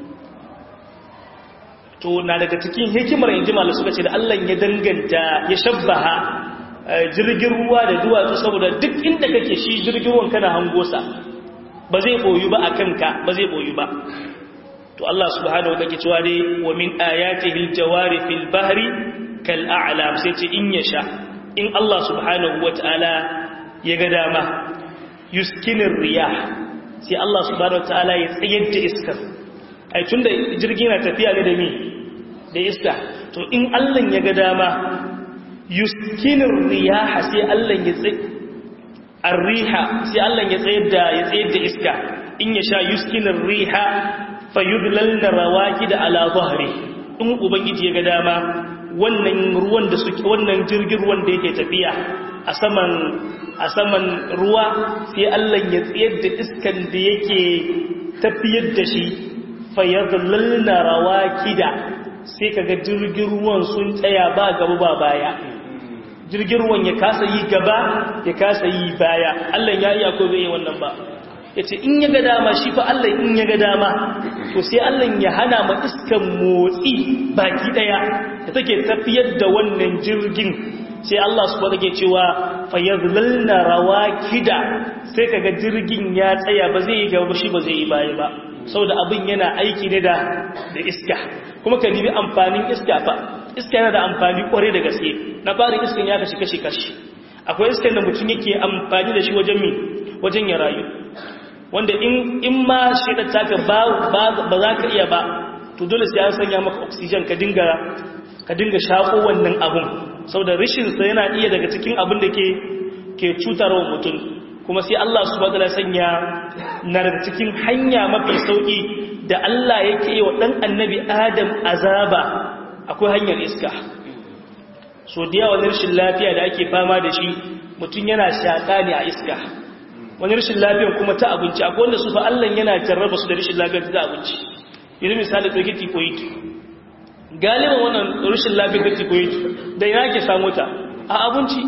to na daga cikin hikimar inji malu suka ce da Allah ya danganta ya shabbaha jirgin ruwa da duwatsu saboda duk inda kake shi jirgin ruwan kana hango sa ba zai boyu ba akan ka ba zai boyu ba to Allah subhanahu wa ta'ala cewa dai wa min ayatihi aljawari fil bahri kal a'lam sai ce in yasha in Allah subhanahu wa ta'ala ya ga dama yuskinir riyah sai Allah subhanahu wa ta'ala ya tsayar da iskar ai tunda jirgi na tafiya ne da mi da iska to in Allah ya ga dama yuskinir riyaha sai Allah ya tsaye arriha sai Allah ya tsayar da ya tsayar da iska in ya sha yuskinir riha fayudlalna rawakid ala dhahri in ubangiji ya ga dama wannan ruwan da suke wannan jirgin ruwan da yake tafiya a saman a saman ruwa sai Allah ya tsayar da iskan da yake tafiyar da shi fayadlalna rawakida sai kaga jirgin ruwan sun tsaya ba gaba ba baya jirgin ruwan ya kasa yi gaba ya kasa yi baya Allah ya iya ko bai yi wannan ba yace in ya ga dama shi fa Allah in ya ga dama to sai Allah ya hana ma iskan motsi baki daya da take tafiyar da wannan jirgin sai Allah subhanahu ke cewa fayadlalna rawakida sai kaga jirgin ya tsaya ba zai yi gaba shi ba zai yi baya ba saboda abin yana aiki ne da da iska kuma ka nibi amfanin iska fa iska yana da amfani kware da gaske na fara iskan ya kashi kashi kashi akwai iskan da mutum yake amfani da shi wajen mi wajen ya rayu wanda in in ma shedar taka ba ba za ka iya ba to dole sai an sanya maka oxygen ka dinga ka dinga shako wannan abun saboda rishin sa yana iya daga cikin abin da ke ke cutarwa mutum kuma sai Allah subhanahu wataala sanya na daga cikin hanya mafi sauki da Allah yake yi wa dan annabi Adam azaba akwai hanyar iska so da yawa rashin lafiya da ake fama da shi mutum yana shaƙa ne a iska wani rashin lafiyan kuma ta abinci akwai wanda su fa Allah yana jarraba su da rashin lafiyar ta abinci yanzu misali ɗauki tikoyit galiban wannan rashin lafiyar ta tikoyit da yana ke samu ta a abinci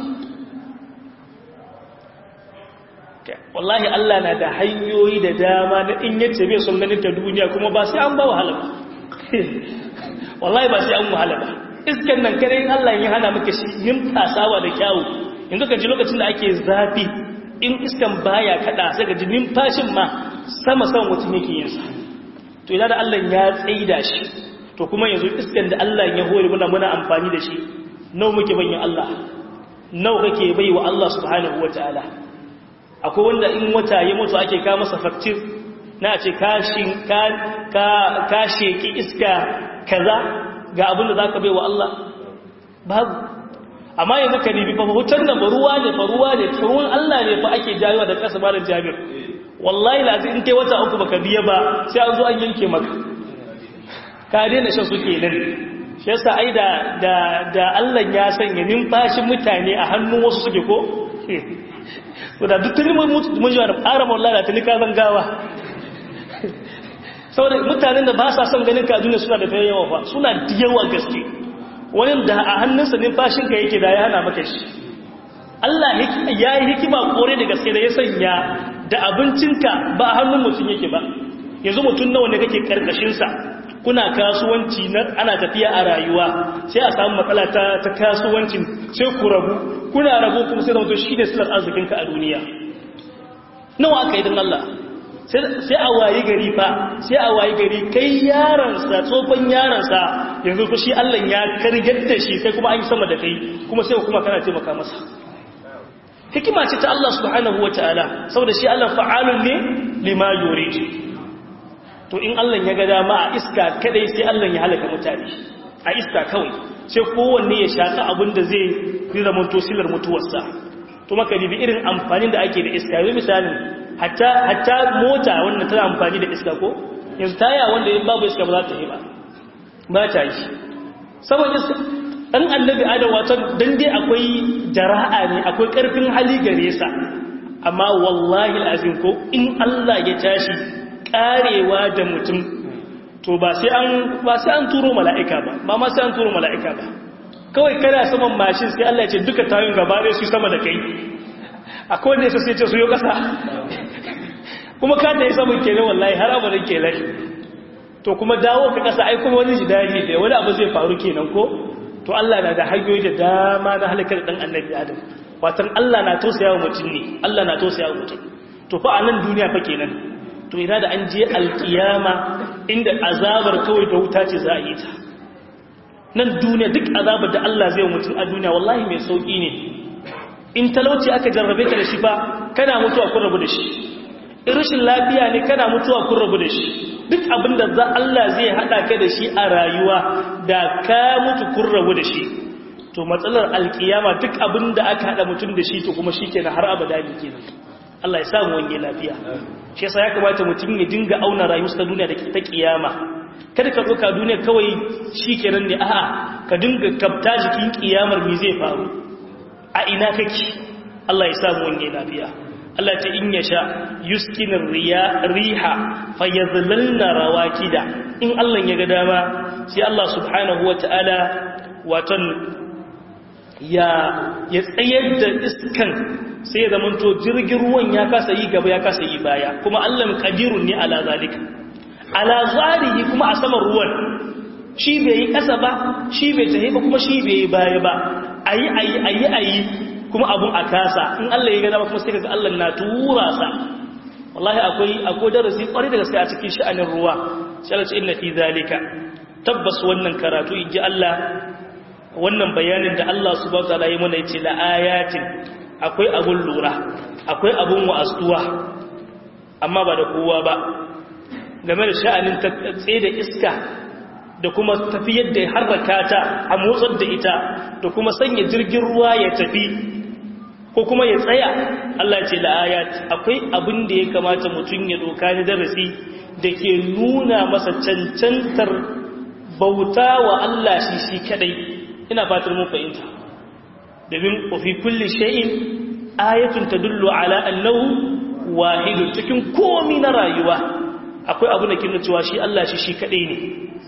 wallahi Allah na da hanyoyi da dama na in yace bai son ganin ta duniya kuma ba sai an ba wahala ba wallahi ba sai an wahala ba iskan nan kare in Allah ya hana maka shi yin tasawa da kyawu yanzu ka ji lokacin da ake zafi in iskan baya kada sai ka ji numfashin ma sama sama mutum yake yin sa to idan da Allah ya tsaida shi to kuma yanzu iskan da Allah ya hore muna muna amfani da shi nawa muke bayin Allah nawa kake bai wa Allah subhanahu wataala akwai wanda in wata ya mutu ake ka masa faktir na ce kashin ka ka sheki iska kaza ga abin da zaka bai wa Allah babu amma yanzu ka nibi fa hutar nan ruwa ne fa ruwa ne ruwan Allah ne fa ake jayowa da kasa malam Jabir wallahi lazim in kai wata uku baka biya ba sai an zo an yanke maka ka daina shan suke nan shi yasa ai da da da Allah ya sanya numfashin mutane a hannun wasu suke ko to da duk tuni mun mun ji wannan fara wallahi da tuni ka zangawa saboda mutanen da ba sa son ganin ka duniya suna da yawa fa suna da yawa gaske wani da a hannunsa numfashinka yake da ya hana maka shi Allah ya yi hikima kore da gaske da ya sanya da abincinka ba a hannun mutum yake ba yanzu mutum nawa ne kake karkashinsa kuna kasuwanci na ana tafiya a rayuwa sai a samu matsala ta, ta kasuwancin sai ku rabu kuna rabu kuma sai zama shi ne silar arzikinka a duniya nawa aka yi don Allah sai a wayi gari fa sai a wayi gari kai yaransa tsofan yaransa yanzu ku shi Allah ya kargar da shi kai kuma an yi sama da kai kuma sai kuma kana taimaka masa hikima ce ta Allah subhanahu wataala saboda shi Allah fa'alun ne lima yurid to in Allah ya ga dama a iska kadai sai Allah ya halaka mutane a iska kawai sai kowanne ya shaka abin da zai zama tosilar mutuwarsa to maka bi irin amfanin da ake da iska yanzu misalin hatta hatta mota wanda tana amfani da iska ko yanzu taya wanda in babu iska ba za ta yi ba ba ta yi saboda iska dan annabi adam wato dan dai akwai jara'a ne akwai karfin hali gare sa amma wallahi alazim ko in Allah ya tashi karewa da mutum to ba sai an ba sai an turo mala'ika ba ba ma sai an turo mala'ika ba kawai kana saman mashin sai Allah ya ce duka tayin gaba dai su sama da kai akwai wanda sai ce su yo kasa kuma ka ta yi saman kenan wallahi har abadan kenan to kuma dawo ka kasa ai kuma wani jidali da wani abu zai faru kenan ko to Allah na da hanyoyi da dama na halakar dan annabi Adam watan Allah na tausaya wa mutum ne Allah na tausaya wa mutum to fa a nan duniya fa kenan to ina da an je alkiyama inda azabar kawai da wuta ce za a yi ta nan duniya duk azabar da Allah zai mutum a duniya wallahi mai sauki ne in talauci aka jarrabe ka da shi ba kana mutuwa kun rabu da shi in rashin lafiya ne kana mutuwa kun rabu da shi duk abin da za Allah zai hada ka da shi a rayuwa da ka mutu kun rabu da shi to matsalar alkiyama duk abin da aka hada mutum da shi to kuma shi kenan har abada ne kenan Allah ya samu wange lafiya shi yasa ya kamata mutum ya dinga auna rayuwar ta duniya da ta kiyama kada ka doka duniya kawai shikenan ne a'a ka dinga kafta jikin kiyamar me zai faru a ina kake Allah ya samu wange lafiya Allah ta in yasha yuskinin riya riha fayazlalna rawakida in Allah ya ga dama sai Allah subhanahu wataala watan ya ya tsayar da iskan sai ya zamanto jirgin ruwan ya kasa yi gaba ya kasa yi baya kuma Allah qadirun ne ala zalika ala zalihi kuma a saman ruwan shi bai yi kasa ba shi bai tahi ba kuma shi bai yi baya ba ayi ayi ayi ayi kuma abun a kasa in Allah ya ga dama kuma sai kaga Allah na tura sa wallahi akwai akwai darasi kwarai da gaske a cikin sha'anin ruwa sai Allah ce inna fi zalika tabbas wannan karatu inji Allah wannan bayanin da Allah subhanahu wa ta'ala ya mana yace la ayatin akwai abun lura akwai abun wa'astuwa amma ba da kowa ba game da sha'anin tsaye da iska da kuma tafiyar da harraka ta a motsar da ita da kuma sanya jirgin ruwa ya tafi ko kuma ya tsaya Allah ce da ayat akwai abin da ya kamata mutum ya doka ni darasi da ke nuna masa cancantar bauta wa Allah shi shi kadai ina fatar mun fahimta domin fi kulli shay'in ayatun tadullu ala annahu wahidun cikin komi na rayuwa akwai abu da ke nuna cewa shi Allah shi shi kadai ne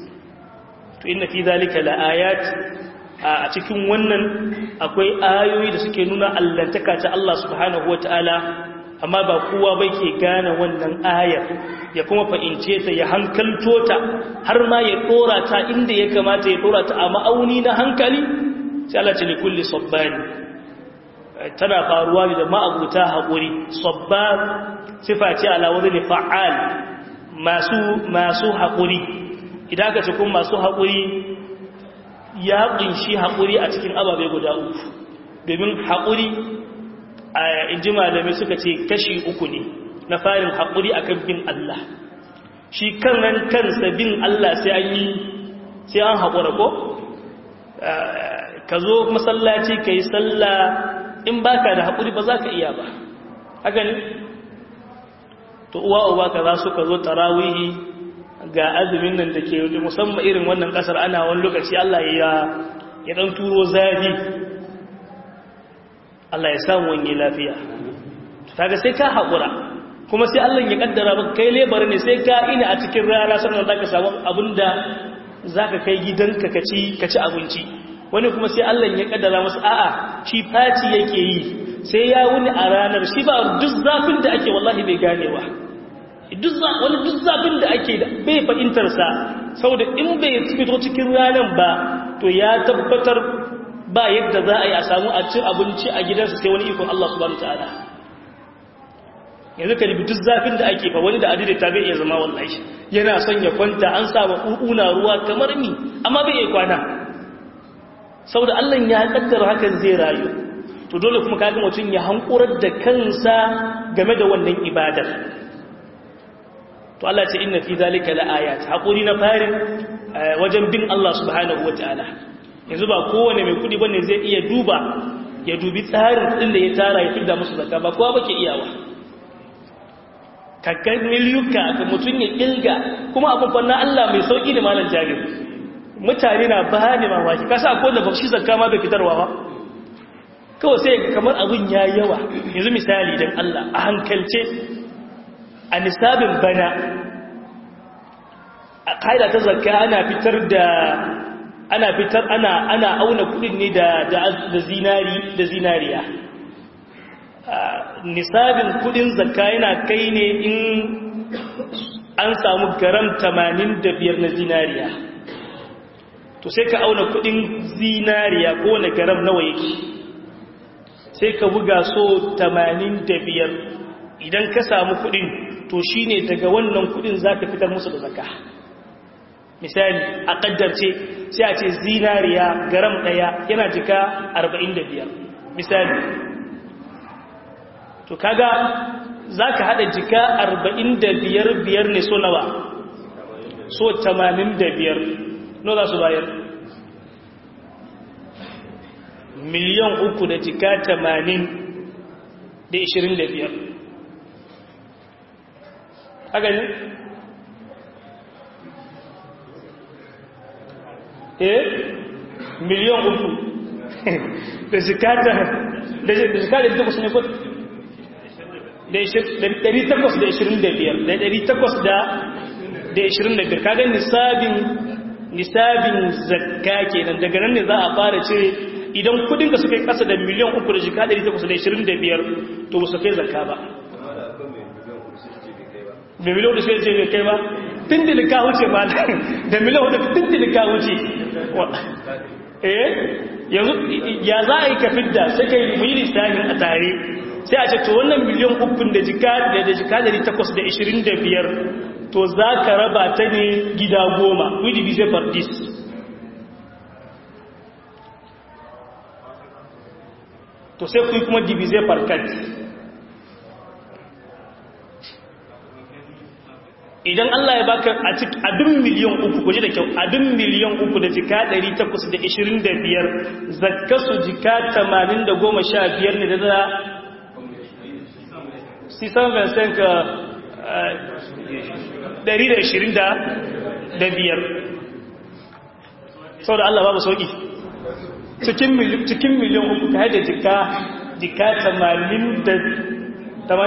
to inna fi zalika laayat a cikin wannan akwai ayoyi da suke nuna allantaka ta Allah subhanahu wataala amma ba kowa bai ke gane wannan ayar ya kuma fahimce ta ya hankalto ta har ma ya dora ta inda ya kamata ya dora ta a ma'auni na hankali sai Allah ce likulli sabbani tana faruwa ne da ma'abuta haƙuri sabbar sifa ce ala wani fa'al masu masu haƙuri idan aka ce kuma masu haƙuri ya ƙunshi haƙuri a cikin ababe guda uku domin haƙuri a inji malamai suka ce kashi uku ne na farin haƙuri akan bin Allah shi kan nan kansa bin Allah sai an yi sai an haƙura ko ka zo masallaci ka yi sallah in baka da haƙuri ba za ka iya ba haka ne to uwa uba ka za su ka zo tarawihi ga azumin nan da ke musamman irin wannan ƙasar ana wani lokaci Allah ya ya ɗan turo zafi Allah ya samu wani lafiya kaga sai ka haƙura kuma sai Allah ya kaddara maka kai lebar ne sai ka ina a cikin rana sannan za ka samu abinda za ka kai gidanka ka ci abinci wani kuma sai Allah ya kaddara masa a'a shi faci yake yi sai ya wuni a ranar shi ba duk zafin da ake wallahi bai ganewa duk wani duk zafin da ake bai fahimtar sa saboda in bai fito cikin ranar ba to ya tabbatar ba yadda za a yi a samu a cin abinci a gidansa sai wani ikon Allah subhanahu wataala yanzu ka dubi duk zafin da ake fa wani da adida ta bai iya zama wallahi yana son ya kwanta an samu ƙuƙuna ruwa kamar ni amma bai iya kwana saboda Allah ya kaddara hakan zai rayu to dole kuma kaga mutum ya hankurar da kansa game da wannan ibadar to Allah ce inna fi zalika laayat hakuri na farin wajen bin Allah subhanahu wataala yanzu ba kowane mai kudi bane zai iya duba ya dubi tsarin din da ya tara ya fidda musu zakka ba kowa bake iyawa kakkan miliyuka ga mutum ya kilga kuma abin fanna Allah mai sauki da malam jabir mutane na ba ne mamaki kasa ko da bakshi zakka ma bai fitarwa ba kawai sai kamar abin ya yawa yanzu misali don Allah a hankalce a nisabin bana a ƙa'ida ta zakka ana fitar da ana fitar ana ana auna kudin ne da da zinari da zinariya nisabin kudin zakka yana kai ne in an samu garam 85 na zinariya to sai ka auna kudin zinariya ko na garam nawa yake sai ka buga so 85 idan ka samu kudin to shine daga wannan kudin zaka fitar musu da zakka misali a kaddarce sai a ce zinariya garam daya yana jika 45 misali to kaga zaka hada jika 45 biyar ne so nawa so 85 no za su bayar miliyan uku da jika 80 da 25 haka ne? eh miliyan uku da zikata da zikata da takwas ne ko da 825 da 825 kaga nisabin nisabin zakka kenan daga nan ne za a fara cire idan kudin ka suka yi kasa da miliyan uku da jika 825 to ba su kai zakka ba da miliyan da sai ce bai kai ba tindili ka wuce ba da miliyan da tindili ka wuce eh yanzu ya za a yi ka fidda sai ka yi muyi lissafin a tare sai a ce to wannan miliyan ukun da jika da jika dari takwas da ishirin da biyar to za ka raba ta ne gida goma we divise par this to sai ku yi kuma divise par quatre idan Allah ya baka a cikin adun miliyan uku kuji da kyau adun miliyan uku da jika 825 zakkasu jika 815 ne da da 625 sau da Allah babu sauki cikin miliyan uku ta haida jika jika 815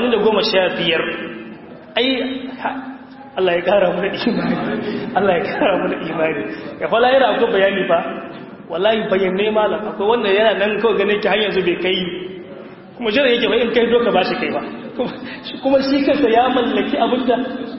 ai Allah ya kara mu da imani Allah ya kara mu da imani ya fa lahira akwai bayani fa wallahi bayanai malam akwai wanda yana nan kawai ganin ki har yanzu bai kai kuma jira yake ba in kai doka ba shi kai ba kuma shi kansa ya mallaki abinda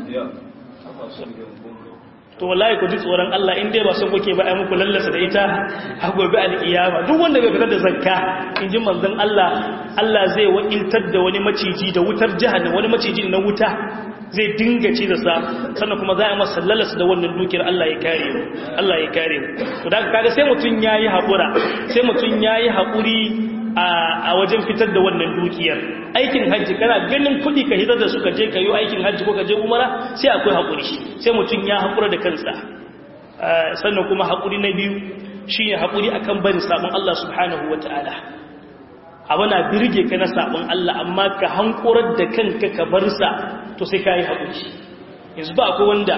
to wallahi ku ji tsoron Allah in dai ba sun kuke ba ai muku lallasa da ita a gobe alkiyama duk wanda bai fitar da zakka in ji manzon Allah Allah zai wakiltar da wani maciji da wutar jahannam wani maciji na wuta zai dinga ci da sa sannan kuma za a masa lalasa da wannan dukiyar Allah ya kare mu Allah ya kare mu to da kaga sai mutun yayi hakura sai mutun yayi hakuri a wajen fitar da wannan dukiyar aikin hajji kana ganin kudi ka hitar da su ka je ka yi aikin hajji ko ka je umara sai akwai hakuri sai mutun ya hakura da kansa sannan kuma hakuri na biyu shine hakuri akan barin sabon Allah subhanahu wataala abu na birge ka na sabon Allah amma ka hankorar da kanka ka bar sa to sai ka yi haƙuri yanzu ba akwai wanda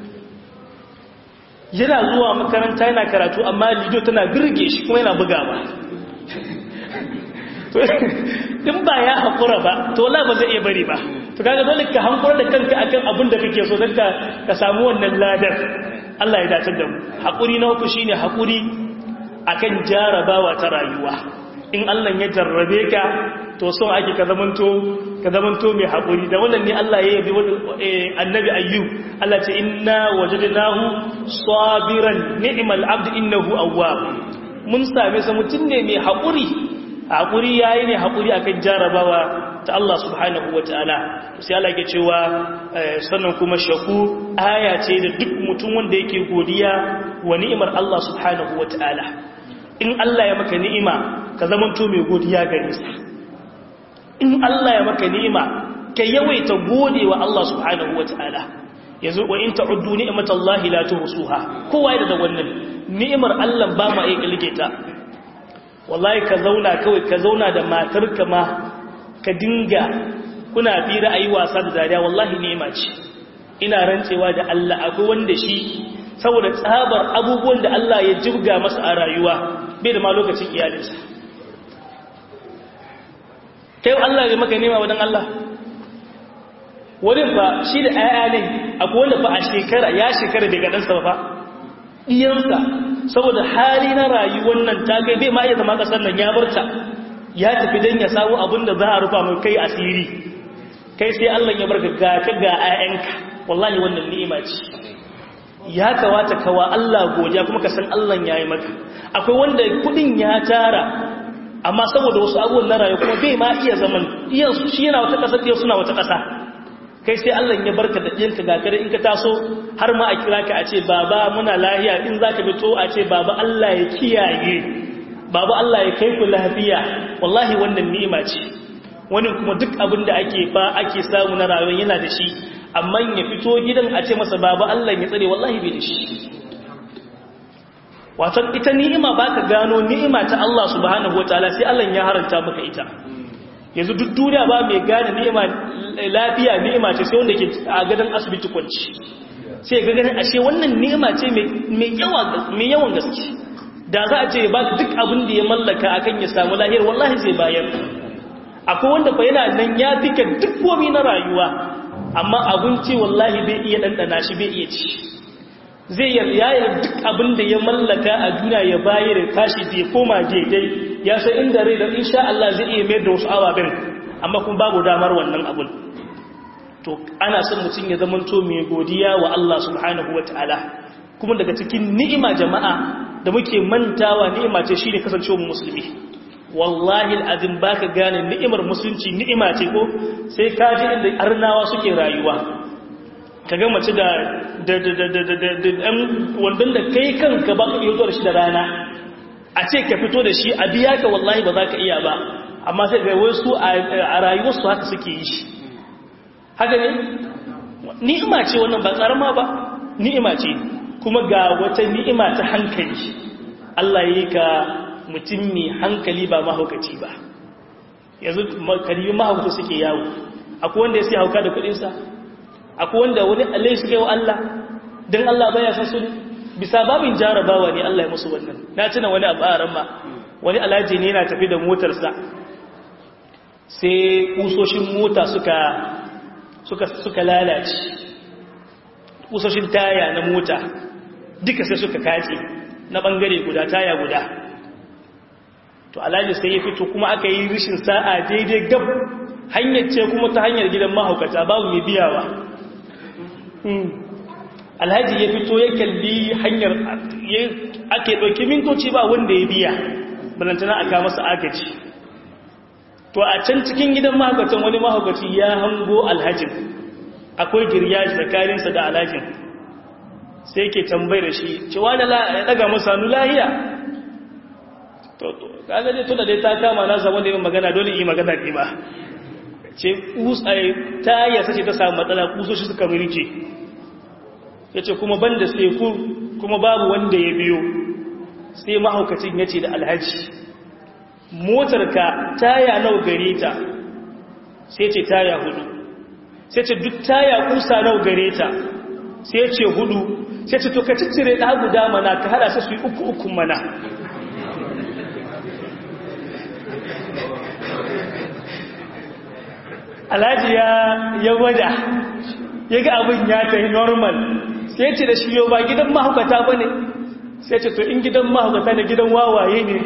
yana zuwa makaranta yana karatu amma lido tana birge shi kuma yana buga ba in ba ya haƙura ba to la ba zai iya bari ba to kaga dole ka hankorar da kanka akan abin da kake so don ka samu wannan ladar Allah ya dace da mu haƙuri na uku shine haƙuri akan jarabawa ta rayuwa in Allah ya jarrabe ka to so ake ka zamanto ka zamanto mai haƙuri da wannan ne Allah ya yabi annabi ayyub Allah ce inna wajadnahu sabiran ni'mal abd innahu awwab mun same sa mutum ne mai haƙuri haƙuri yayi ne haƙuri akan jarabawa ta Allah subhanahu wataala sai Allah ke cewa sannan kuma shaku aya ce da duk mutum wanda yake godiya wa ni'imar Allah subhanahu wataala in Allah ya maka ni'ima ka zamanto mai godiya gare sa in Allah ya maka ni'ima ka yawaita gode wa Allah subhanahu wataala yanzu wa in ta'uddu ni'matallahi la tuhsuha kowa ya da wannan ni'imar Allah ba ma iya kalge ta wallahi ka zauna kawai ka zauna da matarka ma ka dinga kuna fira ayi wasa da dariya wallahi ni'ima ce ina rantsewa da Allah akwai wanda shi saboda tsabar abubuwan da Allah ya jibga masa a rayuwa bai da ma lokacin iyalinsa kai Allah ya maka nema wadan Allah wani fa shi da ‘ya'ya ne akwai wanda fa a shekara ya shekara bai gaɗansa ba ɗiyansa saboda hali na rayuwar nan ta kai bai ma iya zama ƙasar nan ya barta ya tafi don ya samu abin da za a rufa mai kai asiri kai sai Allah ya barka ga ka ga ‘ya'yanka wallahi wannan ni'ima ce ya kawata kawa Allah godiya kuma ka san Allah ya yi maka akwai wanda kuɗin ya tara amma saboda wasu abubuwan na rayuwa kuma bai ma iya zaman iyansu shi yana wata ƙasa ɗiyan suna wata ƙasa kai sai Allah ya barka da ɗiyanka ga kare in ka taso har ma a kira ka a ce baba muna lahiya in za ka fito a ce baba Allah ya kiyaye baba Allah ya kai ku lafiya wallahi wannan ni'ima ce wani kuma duk abin da ake fa ake samu na rayuwa yana da shi amma ya fito gidan a ce masa baba Allah ya tsare wallahi bai da shi wato ita ni'ima baka gano ni'ima ta Allah subhanahu wataala sai Allah ya haranta maka ita yanzu duk duniya ba mai gane ni'ima lafiya ni'ima ce sai wanda ke a gadon asibiti kwanci sai ga ganin ashe wannan ni'ima ce mai yawan gaske da za a ce ba duk abin da ya mallaka akan ya samu lahiyar wallahi zai bayar akwai wanda fa yana nan ya fika duk komi na rayuwa amma abinci wallahi bai iya ɗanɗana shi bai iya ci zai yayar duk abin da ya mallaka a duniya ya bayar tashi zai koma daidai ya san inda rai da insha Allah zai iya mayar da wasu ababen amma kuma babu damar wannan abun to ana son mutum ya zama to mai godiya wa Allah subhanahu ta'ala kuma daga cikin ni'ima jama'a da muke mantawa ni'ima ce shine kasancewar musulmi wallahi alazim baka gane ni'imar musulunci ni'ima ce ko sai ka ji inda arnawa suke rayuwa kaga mace da da da da da da da wandon da kai kanka ba ka iya zuwa da shi da rana a ce ka fito da shi a biya ka wallahi ba za ka iya ba amma sai ga wasu a rayuwarsu haka suke yi shi haka ne ni'ima ce wannan ba karama ba ni'ima ce kuma ga wata ni'ima ta hankali Allah yi ka mutum mai hankali ba mahaukaci ba yanzu karibi mahaukaci suke yawo akwai wanda ya sai hauka da kudinsa akwai wanda wani allai suka yi wa Allah don Allah baya san su bisa babin jarabawa ne Allah ya musu wannan na tuna wani abu a ma wani alhaji ne yana tafi da motarsa sai kusoshin mota suka suka suka lalace kusoshin taya na mota duka sai suka kace na bangare guda taya guda to alhaji sai ya fito kuma aka yi rishin sa'a daidai gab hanyar ce kuma ta hanyar gidan mahaukata babu mai biyawa alhaji ya fito ya kalli hanyar ake ɗauki mintoci ba wanda ya biya balantana aka masa agaji to a can cikin gidan mahaukacin wani mahaukaci ya hango alhajin akwai girya tsakaninsa da alhajin sai ke tambayar da shi cewa da ya daga masa hannu lahiya to kaga dai tunda dai ta kama na samu da yin magana dole yi magana ne ba ce ta yasa ce ta samu matsala kusoshi suka mirke ya ce kuma ban da sai kuma babu wanda ya biyo sai mahaukacin ya ce da alhaji motarka taya nau gare ta sai ce taya hudu sai ce duk taya kusa nau gare ta sai ce hudu sai ce to ka ciccire ɗa guda mana ka hada su yi uku uku mana alhaji ya gwada ya ga abin ya ta yi normal sai ce da shi yau ba gidan mahaukata ba ne sai ce to in gidan mahaukata ne gidan wawaye ne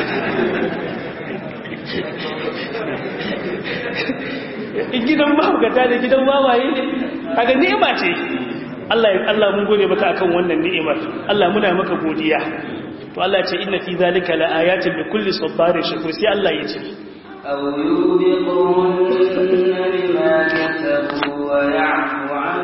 in gidan mahaukata ne gidan wawaye ne kaga ni'ima ce Allah ya Allah mun gode maka akan wannan ni'imar Allah muna maka godiya to Allah ya ce inna fi zalika laayatin li kulli sabarin shakur sai Allah ya ce أو يوبقهن بما كسبوا ويعفو عن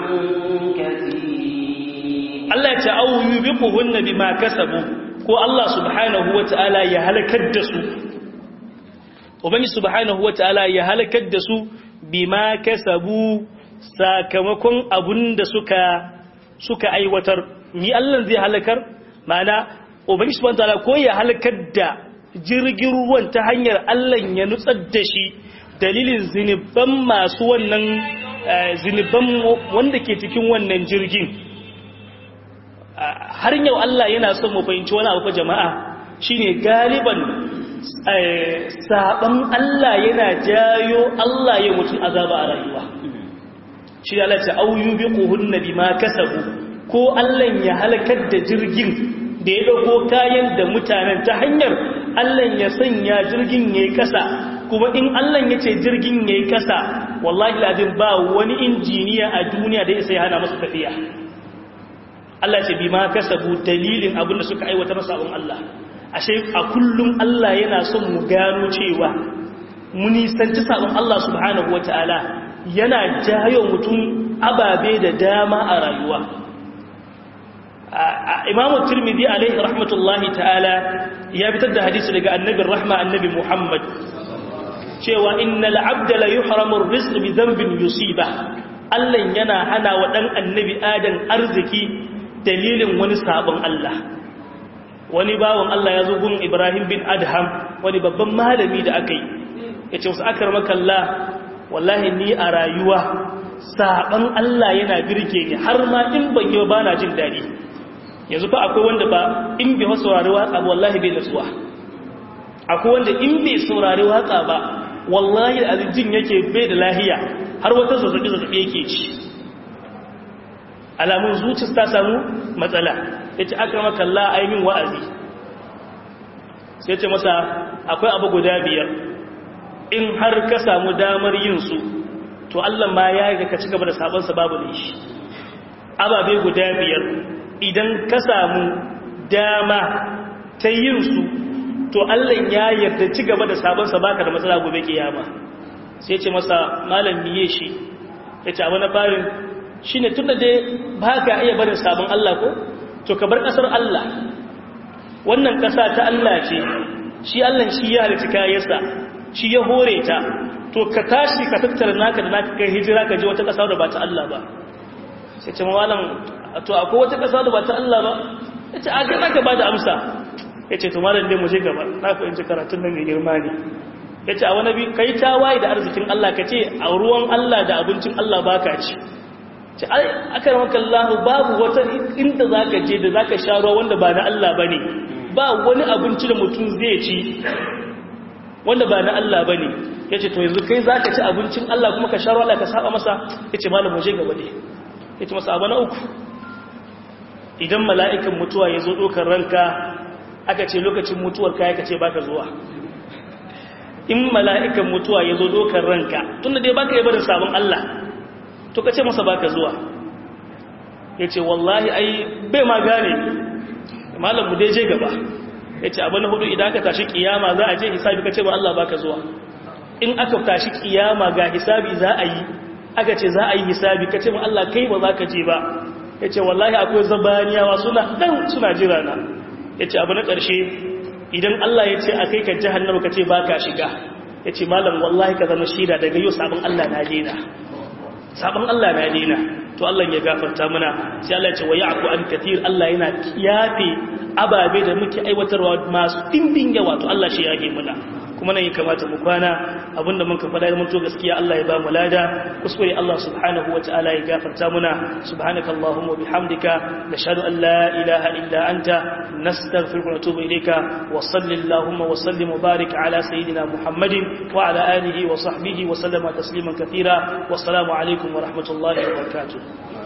كثير Allah ya ce au yubiquhunna bima kasabu ko Allah subhanahu wataala ya halakar da su ubangi subhanahu wataala ya halakar da su bima kasabu sakamakon abunda suka suka aiwatar ni Allah zai halakar mana ubangi subhanahu wataala ko ya halakar da jirgin ruwan ta hanyar Allah ya nutsar da shi dalilin ziniban masu wannan ziniban wanda ke cikin wannan jirgin har yau Allah yana son mu fahimci wani abu jama'a shine galiban saban Allah yana jayo Allah ya mutum azaba a rayuwa shi Allah ta auyu biquhunna bima kasabu ko Allah ya halakar da jirgin da ya dauko kayan da mutanen ta hanyar Allah ya sanya jirgin yayi kasa kuma in Allah ya ce jirgin yayi kasa wallahi lazim ba wani injiniya a duniya da ya sai hana masa tafiya Allah ce bi ma kasabu dalilin abin da suka aiwatar sabon Allah ashe a kullum Allah yana son mu gano cewa mu nisanci sabon Allah subhanahu wataala yana jayo mutum ababe da dama a rayuwa Imam Tirmidhi alaihi rahmatullahi ta'ala ya fitar da hadisi daga annabin rahma annabi Muhammad cewa innal abda la yuhramu ar-rizq bi dhanbin yusiba Allah yana hana wa dan annabi Adam arziki dalilin wani sabon Allah wani bawon Allah ya zo gun Ibrahim bin Adham wani babban malami da aka yi ya ce wasu akar makalla wallahi ni a rayuwa sabon Allah yana birge ni har ma in ban yi ba na jin daɗi yanzu fa akwai wanda ba in bai wasu saurari waka ba wallahi bai nasuwa akwai wanda in bai saurari waka ba wallahi aljin yake bai da lahiya har wata zazzabi zazzabi yake ci alamun zuci ta samu matsala ya ce aka maka Allah aimin wa'azi sai ce masa akwai abu guda biyar in har ka samu damar yin su to Allah ma ya yi ka ci gaba da sabonsa babu da shi ababe guda biyar idan ka samu dama ta yin su to Allah ya yarda ci gaba da sabonsa baka da matsala gobe kiyama sai ce masa malam miye shi ya ce abu na farin shi ne tun da dai ba ka iya barin sabon Allah ko to ka bar ƙasar Allah wannan ƙasa ta Allah ce shi Allah shi ya halitta kayansa shi ya hore ta to ka tashi ka tattara naka da naka kai hijira ka je wata ƙasa da ba ta Allah ba sai ce mawalan to akwai wata ƙasa da ba ta Allah ba ya ce a ga naka ba da amsa ya ce to malam dai mu je gaba na fahimci karatun nan mai girma ne ya ce a wani bi kai tawaye da arzikin Allah ka ce a ruwan Allah da abincin Allah baka ci ce aka maka Allah babu wata inda za ka je da za ka sha ruwa wanda ba na Allah ba ne ba wani abinci da mutum zai ci wanda ba na Allah ba ne ya ce to yanzu kai za ka ci abincin Allah kuma ka sha ruwa Allah ka saba masa ya ce malam waje gaba ne ya ce masa abu na uku idan mala'ikan mutuwa ya zo ɗaukar ranka aka ce lokacin mutuwar kaya ka ce baka zuwa in mala'ikan mutuwa ya zo ɗaukar ranka tunda dai baka yi barin sabon Allah to ka ce masa baka zuwa ya ce wallahi ai bai ma gane malam mu dai je gaba ya ce abu na hudu idan aka tashi kiyama za a je hisabi ka ce ba Allah baka zuwa in aka tashi kiyama ga hisabi za a yi aka ce za a yi hisabi ka ce ma Allah kai ba za ka je ba ya ce wallahi akwai zabaniyawa suna dan suna jira na ya ce abu na ƙarshe idan Allah ya ce a kai ka jahannama ka ce ba ka shiga ya ce malam wallahi ka zama shida daga yau sabon Allah na dena sabon Allah na dena to Allah ya gafarta mana sai Allah ya ce wa ya'fu an katir Allah yana kiyafe ababe da muke aiwatarwa masu dimbin yawa to Allah shi yake muna kuma nan ya kamata mu kwana abinda mun ka faɗa da mun to gaskiya Allah ya ba mu lada kuskure Allah subhanahu wa ta'ala ya gafarta muna subhanaka allahumma bihamdika nashhadu an la ilaha illa anta nastaghfiruka wa natubu ilayka wa sallallahu wa sallim wa barik ala sayidina muhammadin wa ala alihi wa sahbihi wa sallama tasliman katira wassalamu alaikum wa rahmatullahi wa barakatuh